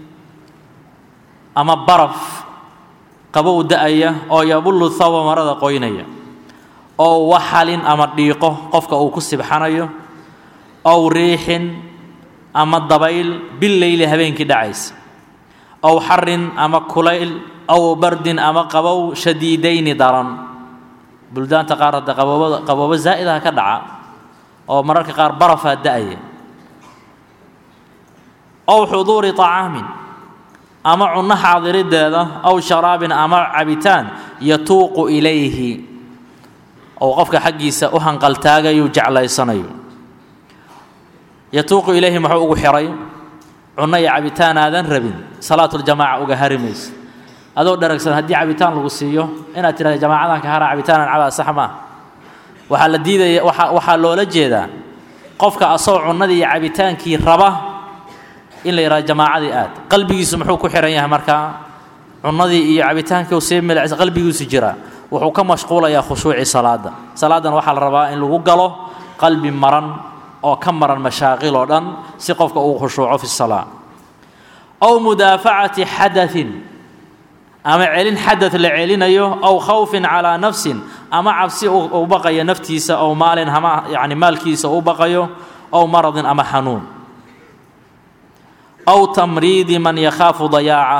ama baraf qabow da-aya oo yabullu thawba marada qoynaya oo waxalin ama dhiiqo qofka uu ku sibxanayo aw riixin ama dabayl billeyli habeenkii dhacaysa aw xarin ama kulayl aw bardin ama qabow shadiidayni daran buldaanta qaar hadda qaboobada qaboobo zaa'idaha ka dhaca oo mararka qaar barafaa da-aya aw xuduuri طacaamin ama cunno xaadirideeda aw sharaabin ama cabitaan yatuuqu ilayhi ou qofka xaggiisa u hanqaltaagayu jeclaysanayo yatuuqu ilayhi muxuu ugu xiray cunno iyo cabitaan aadan rabin salaatuljamaaca uga hari maysa adoo dharagsan haddii cabitaan lagu siiyo inaad tidhahda jamaacadan ka hara cabitaanan cabaa sax maa waxaa la diidaya waa waxaa loola jeedaa qofka asagoo cunnadii iyo cabitaankii raba in la yidhahdo jamaacadii aad qalbigiisu muxuu ku xihan yahay markaa cunnadii iyo cabitaankii sii milicsa qalbigiisu jiraa wuxuu ka mashquulayaa khushuuci salaada salaadan waxaa la rabaa in lagu galo qalbi maran oo ka maran mashaaqil oo dhan si qofka uu khushuuco fi salaa aw mudaafacati xadain ama celin xadad la celinayo aw khawfin calaa nafsin ama cabsi u baqayo naftiisa ow maalin ama yani maalkiisa u baqayo ow maradin ama xanuun aw tamriidi man yakhaafu dayaaca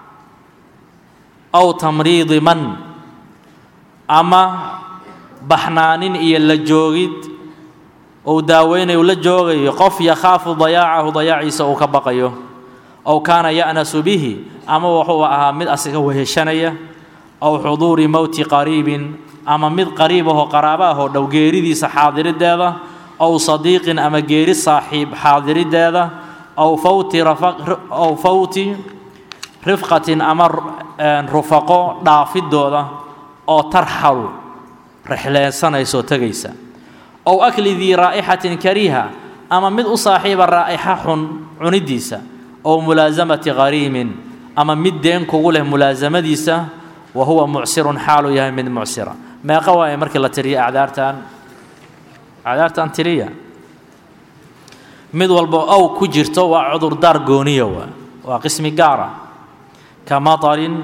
aw tamriidi man ama baxnaanin iyo la joogid ou daaweynayo la joogayo qof yakhaafu dayaacahu dayaaciisa uu ka baqayo ow kaana ya'nasu bihi ama wuxuu ahaa mid asiga weheshanaya ow xuduuri mowti qariibin ama mid qariib ahoo qaraaba ahoo dhow geeridiisa xaadirideeda ow sadiiqin ama geeri saaxiib xaadirideeda ow fawti ow fawti rifqatin ama rufaqo dhaafidooda oo tarxalu rexleensanaysaoo tegaysa ow akli dii raa'ixatin kariiha ama mid u saaxiiba raa'ixa xun cunidiisa ow mulaasamati qariimin ama mid deen kugu leh mulaasamadiisa wa huwa mucsirun xaaluu yahay mid mucsira meeqa waaye markii la tiriya acdaartan acdaartan tiriya mid walba ow ku jirto waa cudurdaar gooniya waa waa qismi gaara ka matarin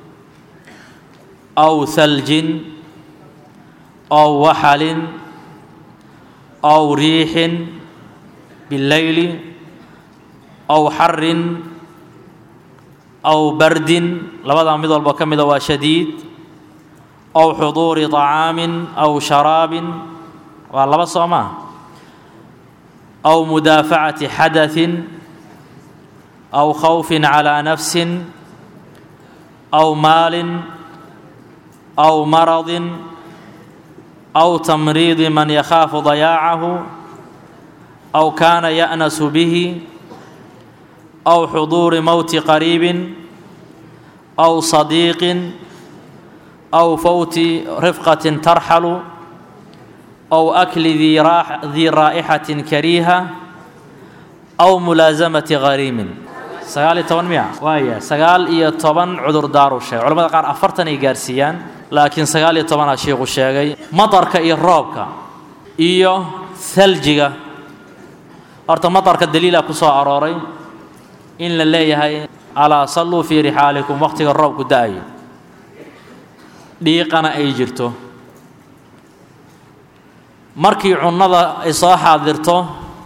aw haljin aw waxalin aw riixin billeyli aw xarin aw bardin labadaa mid walba ka mida waa shadiid aw xuduuri طacaamin aw sharaabin waa laba soo maa aw mudaafacati xadaثin aw khawfin calىa nafsin aw maalin aw maradin aw tamriidi man yakhaafu dayaacahu aw kaana ya'nasu bihi aw xuduuri mowti qariibin aw sadiiqin aw fawti rifqatin tarxalu aw akli dii raa'ixatin kariiha aw mulaasamati qariimin sagaal iyo toban miya waaya sagaal iyo toban cudurdaaru sheegay culamada qaar afartan ay gaarsiiyaan laakiin sagaal iyo tobanaa shiiku sheegay matarka iyo roobka iyo haljiga horta matarka daliila ku soo arooray in la leeyahay alaa salluu fii rixaalikum wakhtiga roobku da-ayo dhiiqana ay jirto markii cunnada ay soo xaadirto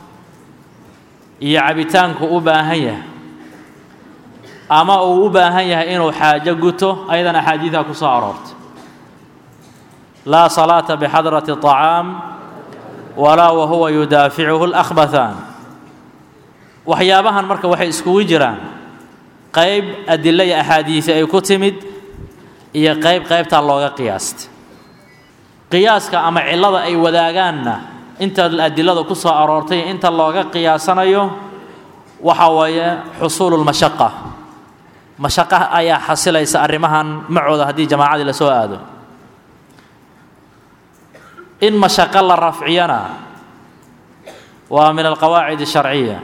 iyo cabitaanku u baahan yahay ama uu u baahan yahay inuu xaajo guto ayadana axaadiidaa ku soo aroortay laa salaata bixadrati طacaam walaa wahuwa yudaaficuhu اlأkhbathaan waxyaabahan marka waxay iskugu jiraan qayb adilo iyo axaadiisi ay ku timid iyo qayb qaybtaa looga qiyaastay qiyaaska ama cillada ay wadaagaanna inta adilada ku soo aroortay inta looga qiyaasanayo waxa weeye xusuulu lmashaqa mashaqa ayaa xasilaysa arrimahan macooda haddii jamaacadii la soo aado in mashaqo la rafciyana waa min alqawaacid الsharciya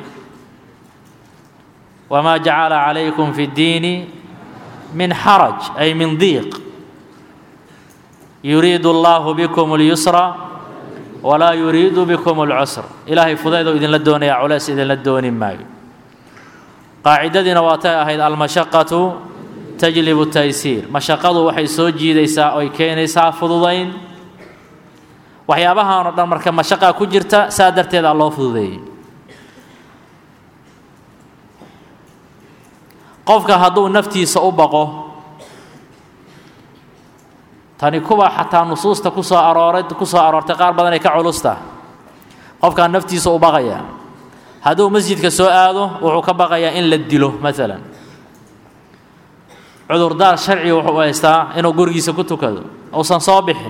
wma jacala calaykum fi اddiini min xaraj ay min diiq yuriidu allahu bikum اlyusra walaa yuriidu bikum اlcusr ilaahay fudaydou idinla doonaya culeys idinla dooni maayo qaacidadiina waatay ahayd almashaqatu tajlibu taysiir mashaqadu waxay soo jiidaysaa oy keenaysaa fududayn waxyaabahan oo dhan marka mashaqaa ku jirta saa darteeda loo fududeeyey qofka hadduu naftiisa u baqo tani kuwa xataa nusuusta ku soo arooray ku soo aroortay qaar badan ay ka culusta qofkaa naftiisa u baqaya hadduu masjidka soo aado wuxuu ka baqayaa in la dilo maalan cudurdaar sharciga wuxuu haystaa inuu gurigiisa ku tukado uusan soo bixin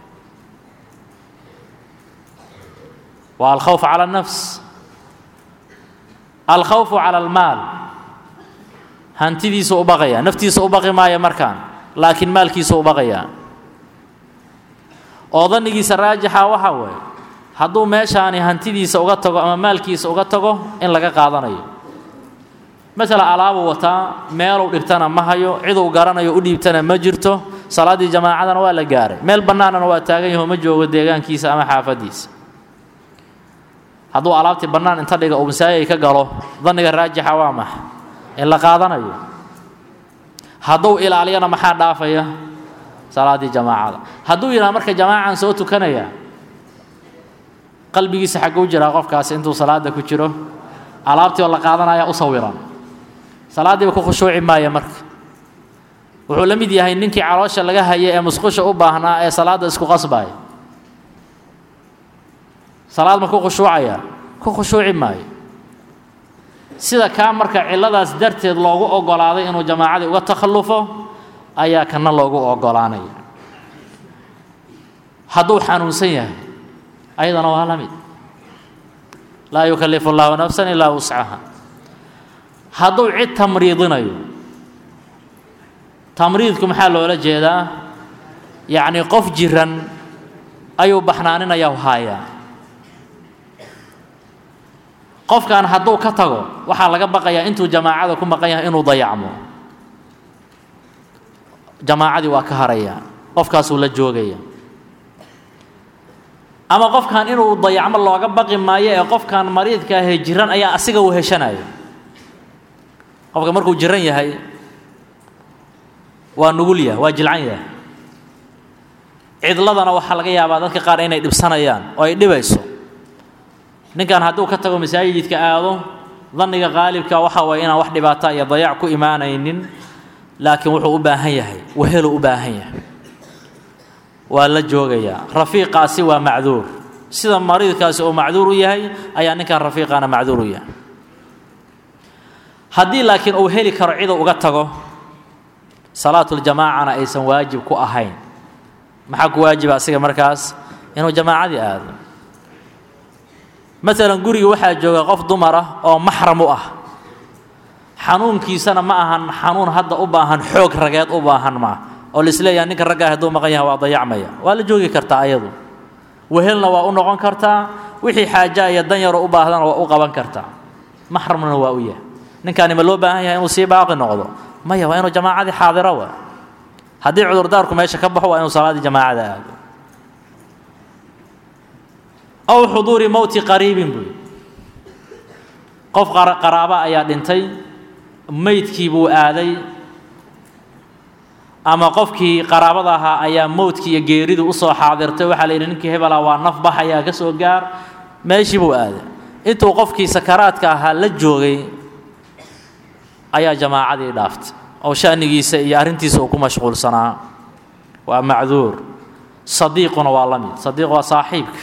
waa alkhawf cala alnafs alkhawfu cala almaal hantidiisa u baqaya naftiisa u baqi maaya markaan laakiin maalkiisa u baqayaa oo dannigiisa raajixa waxaa weeye hadduu meeshaani hantidiisa uga tago ama maalkiisa uga tago in laga qaadanayo masala alaabuu wataa meeluu dhigtana ma hayo ciduu garanayo u dhiibtana ma jirto salaaddii jamaacadana waa la gaaray meel bannaanana waa taagan yaho ma joogo deegaankiisa ama xaafaddiisa hadduu alaabtii bannaan inta dhiga uu masaajid ka galo danniga raajixa waa maxa in la qaadanayo hadduu ilaaliyana maxaa dhaafaya salaaddii jamaacada hadduu yidhaha marka jamaacan soo tukanaya qalbigiisa xagguu jiraa qofkaasi intuu salaada ku jiro alaabtii oo la qaadanaya u sawiran salaaddiiba ku khushuuci maaya marka wuxuu la mid yahay ninkii caloosha laga haya ee musqusha u baahnaa ee salaadda isku qasbaya salaad ma ku khushuucaya ku khushuuci maayo sida kaa marka cilladaas darteed loogu oggolaaday inuu jamaacadii uga takhallufo ayaa kana loogu oggolaanaya hadduu xanuunsan yahay ayadana waa la mid laa yukallifu allahu nafsan ilaa wuscaha hadduu cid tamriidinayo tamriidku maxaa loola jeedaa yacnii qof jiran ayuu baxnaaninaya haayaa qofkan hadduu ka tago waxaa laga baqayaa intuu jamaacada ku maqan yahay inuu dayacmo jamaacadii waa ka haraya qofkaasuu la joogaya ama qofkan inuu dayacmo looga baqi maayo ee qofkan mariidka ahee jiran ayaa asiga uu heshanaya qofka markuu jiran yahay waa nugul yahay waa jilcan yahay cidladana waxaa laga yaabaa dadka qaar inay dhibsanayaan oo ay dhibayso ninkan hadduu ka tago masaajidka aado danniga qaalibka waxa waye inaan wax dhibaata iyo dayac ku imaanaynin laakiin wuxuu u baahan yahay waheluu u baahan yahay waa la joogayaa rafiiqaasi waa macduur sida mariidkaasi uu macduur u yahay ayaa ninkan rafiiqaana macduur u yahay haddii laakiin uu heli karo ciduu uga tago salaatuljamaacana aysan waajib ku ahayn maxaa ku waajiba asiga markaas inuu jamaacadii aado maalan guriga waxaa jooga qof dumar ah oo maxram u ah xanuunkiisana ma ahan xanuun hadda u baahan xoog rageed u baahan maa oo laisleeyaha ninka raggaa hadduu maqan yahay waa dayacmaya waa la joogi kartaa ayadu wehelna waa u noqon kartaa wixii xaaja iyo dan yaroo u baahdana waa u qaban kartaa maxramna waa u yahay ninkaani ma loo baahan yahay inuu sii baaqi noqdo maya waa inuu jamaacadii xaadiro wa haddii cudurdaarku meesha ka baxo waa inuu salaaddii jamaacada aado aw xuduuri mowti qariibin buy qof qaraaba ayaa dhintay meydkii buu aaday ama qofkii qaraabada ahaa ayaa mowdkii iyo geeridu u soo xaadirtay waxaa la yidhi ninkii hebela waa naf baxayaa ka soo gaar meeshii buu aaday intuu qofkii sakaraadka ahaa la joogay ayaa jamaacadii dhaaftay oo sha'nigiisa iyo arrintiisa uu ku mashquulsanaa waa macduur sadiiquna waa la mid sadiiq waa saaxiibka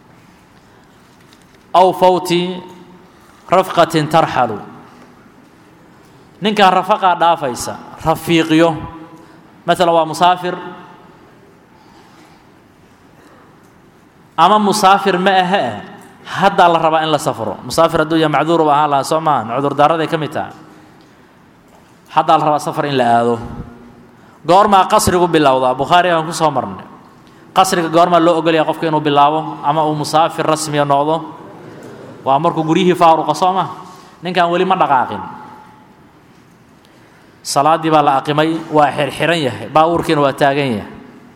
aw fawti rafqatin tarxalu ninkan rafaqaa dhaafaysa rafiiqyo maalan waa musaafir ama musaafir ma ahe haddaa la rabaa in la safro musaafir hadduu ya macduur u ahaan lahaa soo maahan cudurdaaraday ka mid taha haddaa la rabaa safar in la aado goormaa qasrigu bilowdaa bukhaari aan ku soo marnay qasriga goormaa loo ogolaya qofka inuu bilaabo ama uu musaafir rasmiya noqdo waa markuu guryihii faaruqa soo ma ninkan weli ma dhaqaaqin salaaddii baa la aqimay waa xirxiran yahay baabuurkiina waa taagan yahay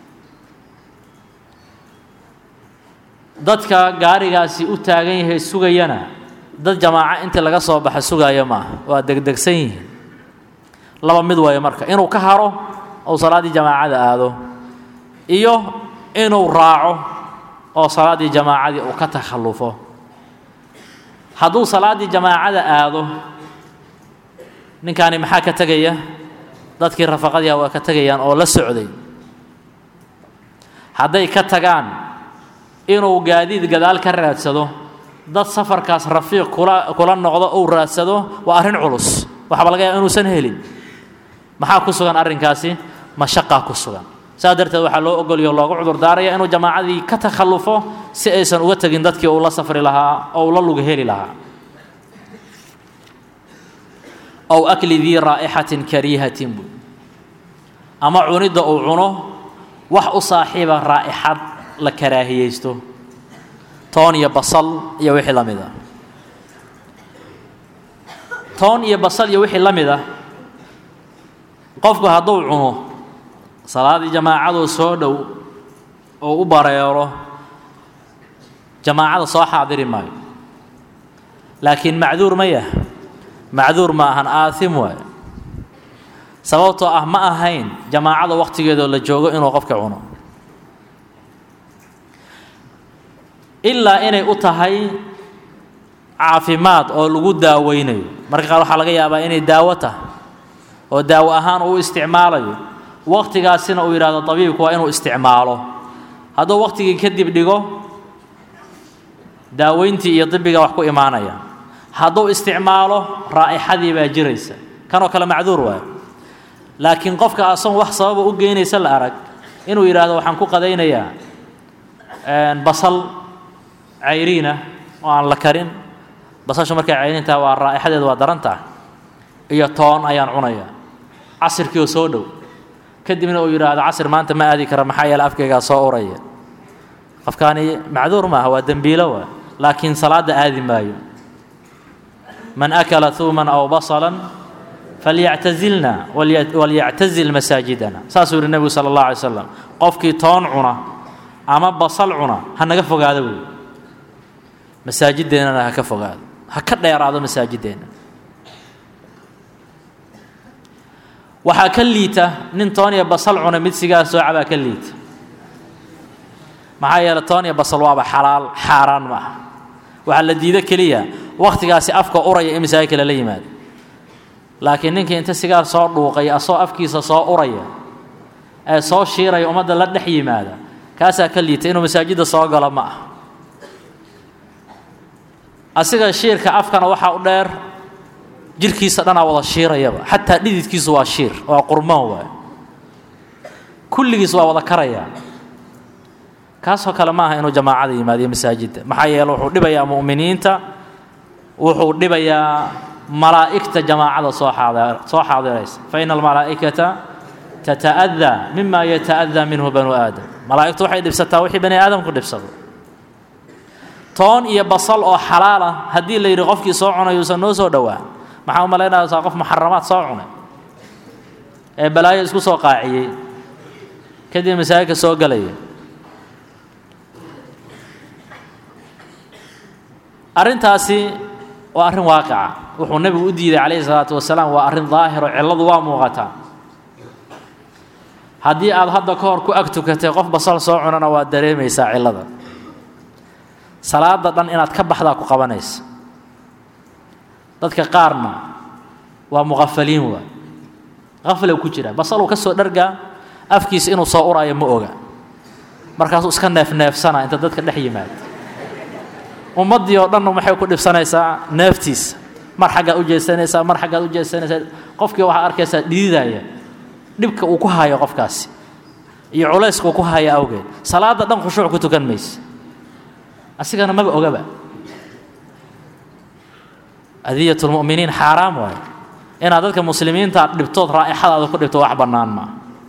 dadka gaarigaasi u taagan yahay sugayana dad jamaaco intii laga soo baxa sugaaya maaha waa degdegsan yihiin laba mid waayo marka inuu ka haro ou salaaddii jamaacada aado iyo inuu raaco oo salaaddii jamaacadii uu ka takhallufo hadduu salaaddii jamaacada aado ninkaani maxaa ka tegaya dadkii rafaqadiiha waa ka tegayaan oo la socday hadday ka tagaan inuu gaadiid gadaal ka raadsado dad safarkaas rafiiq kula kula noqdo uu raadsado waa arrin culus waxaaba laga yaaba inuusan helin maxaa ku sugan arrinkaasi mashaqaa ku sugan saas darteed waxaa loo ogolyo loogu cudurdaaraya inuu jamaacadii ka takhallufo si aysan uga tegin dadkii uu la safri lahaa oo uu la lug heli lahaa ow akli dii raa'ixatin kariihatin buy ama cunidda uu cuno wax u saaxiiba raa'ixad la karaahiyeysto toon iyo basal iyo wixii la mid ah toon iyo basal iyo wixii la mid ah qofku hadduu cuno salaaddii jamaacaduu soo dhow oo u bareero jamaacada soo xaadiri maayo laakiin macduur ma yah macduur ma ahan aasim waayo sababtoo ah ma ahayn jamaacada wakhtigeedoo la joogo inuu qofka cuno ilaa inay u tahay caafimaad oo lagu daaweynayo marka qaar waxaa laga yaabaa inay daawo tahay oo daawo ahaan uu isticmaalayo wakhtigaasina uu yidhahdo tabiibku waa inuu isticmaalo hadduu wakhtigii kadib dhigo daaweyntii iyo dibiga wax ku imaanaya hadduu isticmaalo raa'ixadii baa jiraysa kanoo kale macduur waayo laakiin qofka asagon wax sababa u geynaysa la arag inuu yidhaahdo waxaan ku qadaynayaa basal cayriina oo aan la karin basashu markay cayriin tahay waa raa'ixadeedu waa daran tahay iyo toon ayaan cunayaa casirkiioo soo dhow kadibna uu yidhaahdo casir maanta ma aadi kara maxaa yeele afkaygaa soo uraya qofkaani macduur maaha waa dembiilo waa laakiin salaadda aadi maayo man akala huuman aw basalan falyactazilna walyactazil masaajidana saasuu yihi nebigu sala allah alay slam qofkii toon cuna ama basal cuna ha naga fogaado wey masaajideennana ha ka fogaado ha ka dheeraado masaajideenna waxaa ka liita nin toon iyo basal cuna mid sigaar soo cabaa ka liita maxaa yeele toon iyo basal waaba xalaal xaaraan ma aha waxaa la diido keliya wakhtigaasi afka uraya in masaajidka lala yimaado laakiin ninkii inta sigaar soo dhuuqay asoo afkiisa soo uraya ee soo shiiraya ummadda la dhex yimaada kaasaa ka liita inuu masaajidda soo galo ma ah asiga shiirka afkana waxaa u dheer jirkiisa dhanaa wada shiirayaba xataa dhididkiisu waa shiir waa qurmaan waay kulligiis waa wada karayaa kaasoo kale maaha inuu jamaacada yimaadiyo masaajidda maxaa yeele wuxuu dhibayaa mu'miniinta wuxuu dhibayaa malaa'igta jamaacada soo xaadar soo xaadiraysa fa ina almalaa'ikata tata'adaa mima yata'adaa minhu banu aadam malaa'igtu waxay dhibsataa wixii bani aadamku dhibsado toon iyo basal oo xalaal ah haddii la yidhi qofkii soo cunay uusan noo soo dhowaan maxaa u malaynaysaa qof muxaramaad soo cunay ee balaayo isku soo qaaciyey kadib masaajidka soo gelaya arrintaasi waa arrin waaqica wuxuu nebigu u diiday calayhi salaatu wasalaam waa arrin daahiro cilladu waa muuqataa haddii aad hadda ka hor ku ag tukatay qof basal soo cunana waad dareemaysaa cillada salaada dhan inaad ka baxdaa ku qabanaysa dadka qaarna waa muqafaliin waa qaflow ku jira basaluu ka soo dhargaa afkiisa inuu soo uraayo ma oga markaasuu iska neefneefsanaa inta dadka dhex yimaada ummaddii oo dhanna maxay ku dhibsanaysaa neeftiisa mar xaggaad u jeesanaysaa mar xaggaad u jeesanaysaa qofkii waxaad arkaysaa dhididaya dhibka uu ku hayo qofkaasi iyo culayska uu ku hayo awgeed salaadda dhan khushuuc ku tukan mayse asigana maba ogaba adiyat lmu'miniin xaaraam waayo inaad dadka muslimiinta dhibtood raa'ixadaada ku dhibto wax bannaan maa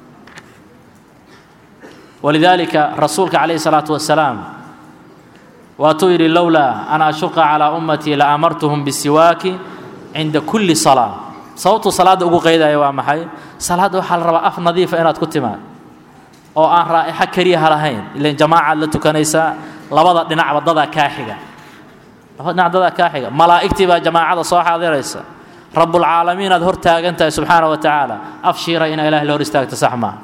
walidaalika rasuulka calayhi salaatu wasalaam waatuu yidhi lowlaa an ashuqa calaa ummatii la amartuhum bisiwaaki cinda kulli salaa sababtuu salaadda ugu qaydaya waa maxay salaadda waxaa la rabaa af nadiifa inaad ku timaad oo aan raa'ixo keliyaha lahayn ilan jamaacaad la tukanaysaa labada dhinacba dadaa kaa xiga labada dhinac dadaa kaa xiga malaa'igtii baa jamaacada soo xaadiraysa rabbulcaalamiin aad hor taagan tahay subxaana wa tacaala af shiira inaa ilahay la hor istaagto sax maaha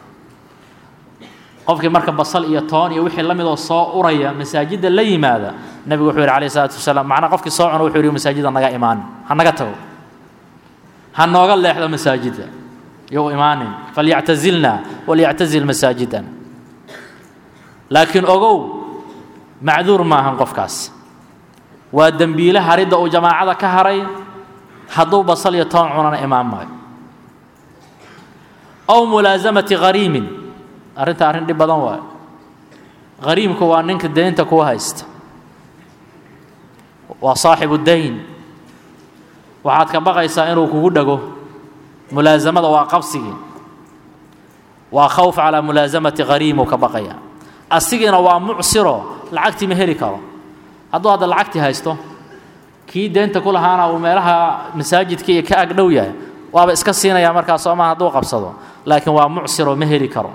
qofkii marka basal iyo toon iyo wixii la midoo soo uraya masaajidda la yimaada nebigu wuxuu yidhi alayh isalaatu wasalaam macnaa qofkii soo cuno wuxuu yidhi masaajidda naga imaan ha naga tago ha nooga leexdo masaajidda you imaanin falyactazilna walyactazil masaajidan laakiin ogow macduur maahan qofkaas waa dembiile haridda uu jamaacada ka haray hadduu basal iyo toon cunana imaan maayo ow mulaasamati hariimin arrinta arrin dhib badan waayo hariimku waa ninka deynta kuwa haysta waa saaxibu dayn waxaad ka baqaysaa inuu kugu dhago mulaasamada waa qabsigii waa khawf calaa mulaasamati hariimuu ka baqaya asigiina waa mucsiro lacagtii ma heli karo hadduu hadda lacagtii haysto kii deynta ku lahaana uu meelaha masaajidka iyo ka agdhow yahay waaba iska siinaya markaa soomaa hadduu qabsado laakiin waa mucsiro ma heli karo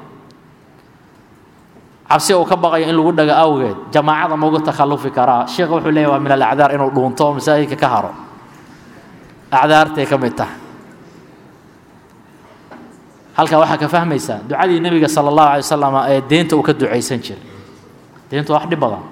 cabsi uu ka baqayo in lagu dhago awgeed jamaacada ma uga takhallufi karaa sheekha wuxuu leeyahy waa min alacdaar inuu dhuunto oo masaajidka ka haro acdaartay ka mid tahay halkaa waxaa ka fahmaysaa ducadii nebiga sala allahu alay wasalam ee deynta uu ka ducaysan jiray deyntu wax dhib badan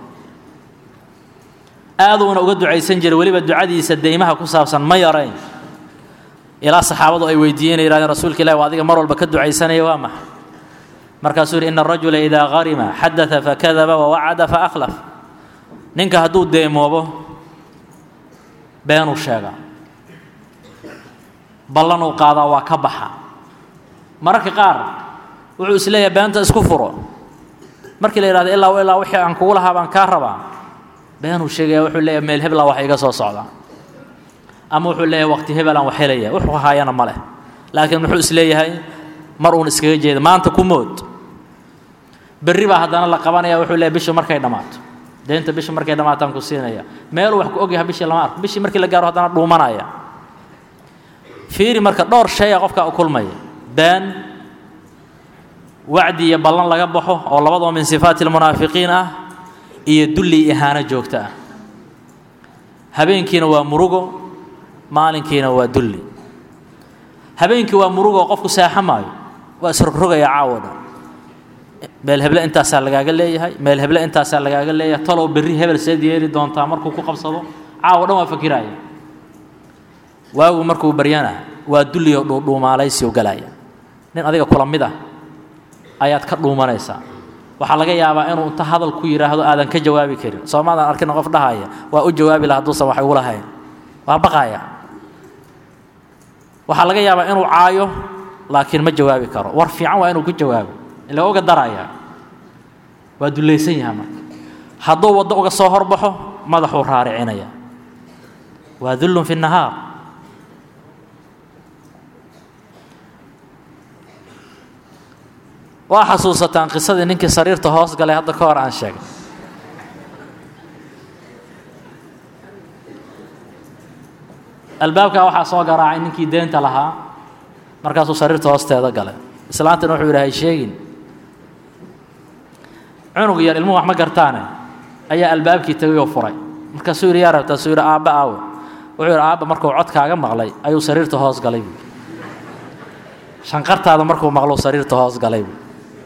aaduuna uga ducaysan jiray weliba ducadiisa deymaha ku saabsan ma yarayn ilaa saxaabadu ay weydiiyeen yihahdeen rasuulka ilahi waa adiga mar walba ka ducaysanaya waa maxay markaasuu yidhi ina arajula idaa harima xadaa fakadaba wawacada faakhlaf ninka hadduu deemoobo beenuu sheegaa ballanuu qaadaa waa ka baxa mararka qaar wuxuu is leeyahay beenta isku furo markii la yidhahdo ilaa ilaa wixii aan kugu lahaa baan kaa rabaa beenuu sheegaya wuxuu leeyahay meel hebla wax iga soo socda ama wuxuu leeyahay waqti hebelaan wax helaya wuxuu haayana ma leh laakiin muxuu is leeyahay mar uun iskaga jeeda maanta ku mood berri baa haddana la qabanaya wuxuu leeyahay bishii markay dhammaato deynta bishii markay dhammaataan ku siinaya meeluu wax ku ogyahay bishii lama arko bishii markii la gaaro haddana dhuumanaya fiiri marka dhowr shay a qofka u kulmaya been wacdi iyo ballan laga baxo oo labadoo min sifaati almunaafiqiin ah iyo dulli ihaano joogto ah habeenkiina waa murugo maalinkiina waa dulli habeenkii waa murugo oo qofku seexo maayo waa isrogrogaya caawo dhan meel heble intaasaa lagaaga leeyahay meel heble intaasaa lagaaga leeyahay talow berri hebel seed yeeli doontaa markuu ku qabsado caawo dhan waa fakiraaya waagu markuu baryana waa dulliyo dhuudhuumaalaysiu galaya nin adiga kula mid ah ayaad ka dhuumanaysaa waxaa laga yaabaa inuu inta hadal ku yidhaahdo aadan ka jawaabi karin soomaadan arkina qof dhahaya waa u jawaabi laha hadduusan wax igu lahayn waa baqaya waxaa laga yaabaa inuu caayo laakiin ma jawaabi karo war fiican waa inuu ku jawaabo ila oga daraya waa dullaysan yaha marka hadduu waddo uga soo horbaxo madaxuu raaricinaya waa dullun fi nahaar waa xasuusataan qisadii ninkii sariirta hoos galay hadda ka hor aan sheegay albaabkaa waxaa soo garaacay ninkii deenta lahaa markaasuu sariirta hoosteeda galay islaantina wuxuu yidhi hay sheegin cunug yar ilmuhu wax ma gartaane ayaa albaabkii tegay oo furay markaasuu yidhi yaa rabtaa suu yidhi aabba aawe wuxuu yidhi aabba markuu codkaaga maqlay ayuu sariirta hoos galay buu shanqartaada markuu maqlou sariirta hoos galay buu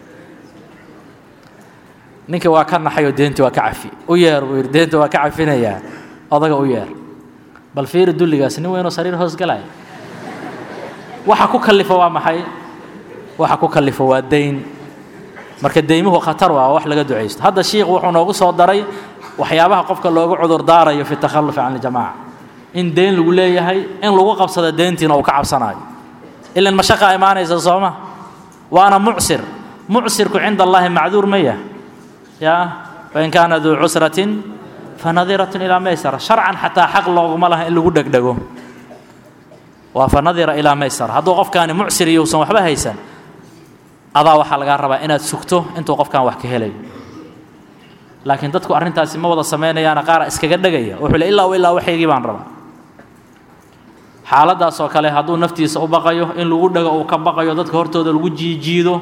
ninkii waa ka naxay oo deentii waa ka cafi u yeer buu yidhi deenta waa ka cafinayaa odaga u yeer bal fiiri dulligaas nin weynoo sariir hoos galaya waxa ku kallifa waa maxay waxa ku kallifa waa dayn marka deymuhu khatar waa wax laga ducaysto hadda shiikh wuxuu noogu soo daray waxyaabaha qofka loogu cudur daarayo fi takhallufi can iljamaaca in deyn lagu leeyahay in lagu qabsado deyntiina uu ka cabsanayo ilan mashaqa imaanaysa sooma waana mucsir mucsirku cinda allaahi macduur ma yah yaa wain kaana duu cusratin fanadiratun ilaa maysara sharcan xataa xaq looguma laha in lagu dhegdhego waa fanadira ilaa maysara hadduu qofkaani mucsir iyo usan waxba haysan adaa waxaa lagaa rabaa inaad sugto intuu qofkaan wax ka helayo laakiin dadku arrintaasi ma wada samaynayaana qaara iskaga dhegaya wuxuu le illaa ilaa waxaygii baan rabaa xaaladdaas oo kale hadduu naftiisa u baqayo in lagu dhego uu ka baqayo dadka hortooda lagu jiijiido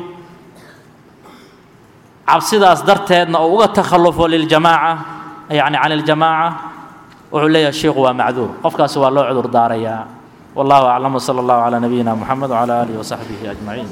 cabsidaas darteedna uu uga takhallufo liljamaaca yacni can iljamaaca wuxuu leeyahay sheikhu waa macduur qofkaasi waa loo cudur daarayaa wallahu aclam wsala allahu calaa nabiyina moxamed wcala aalihi wasaxbihi ajmaciin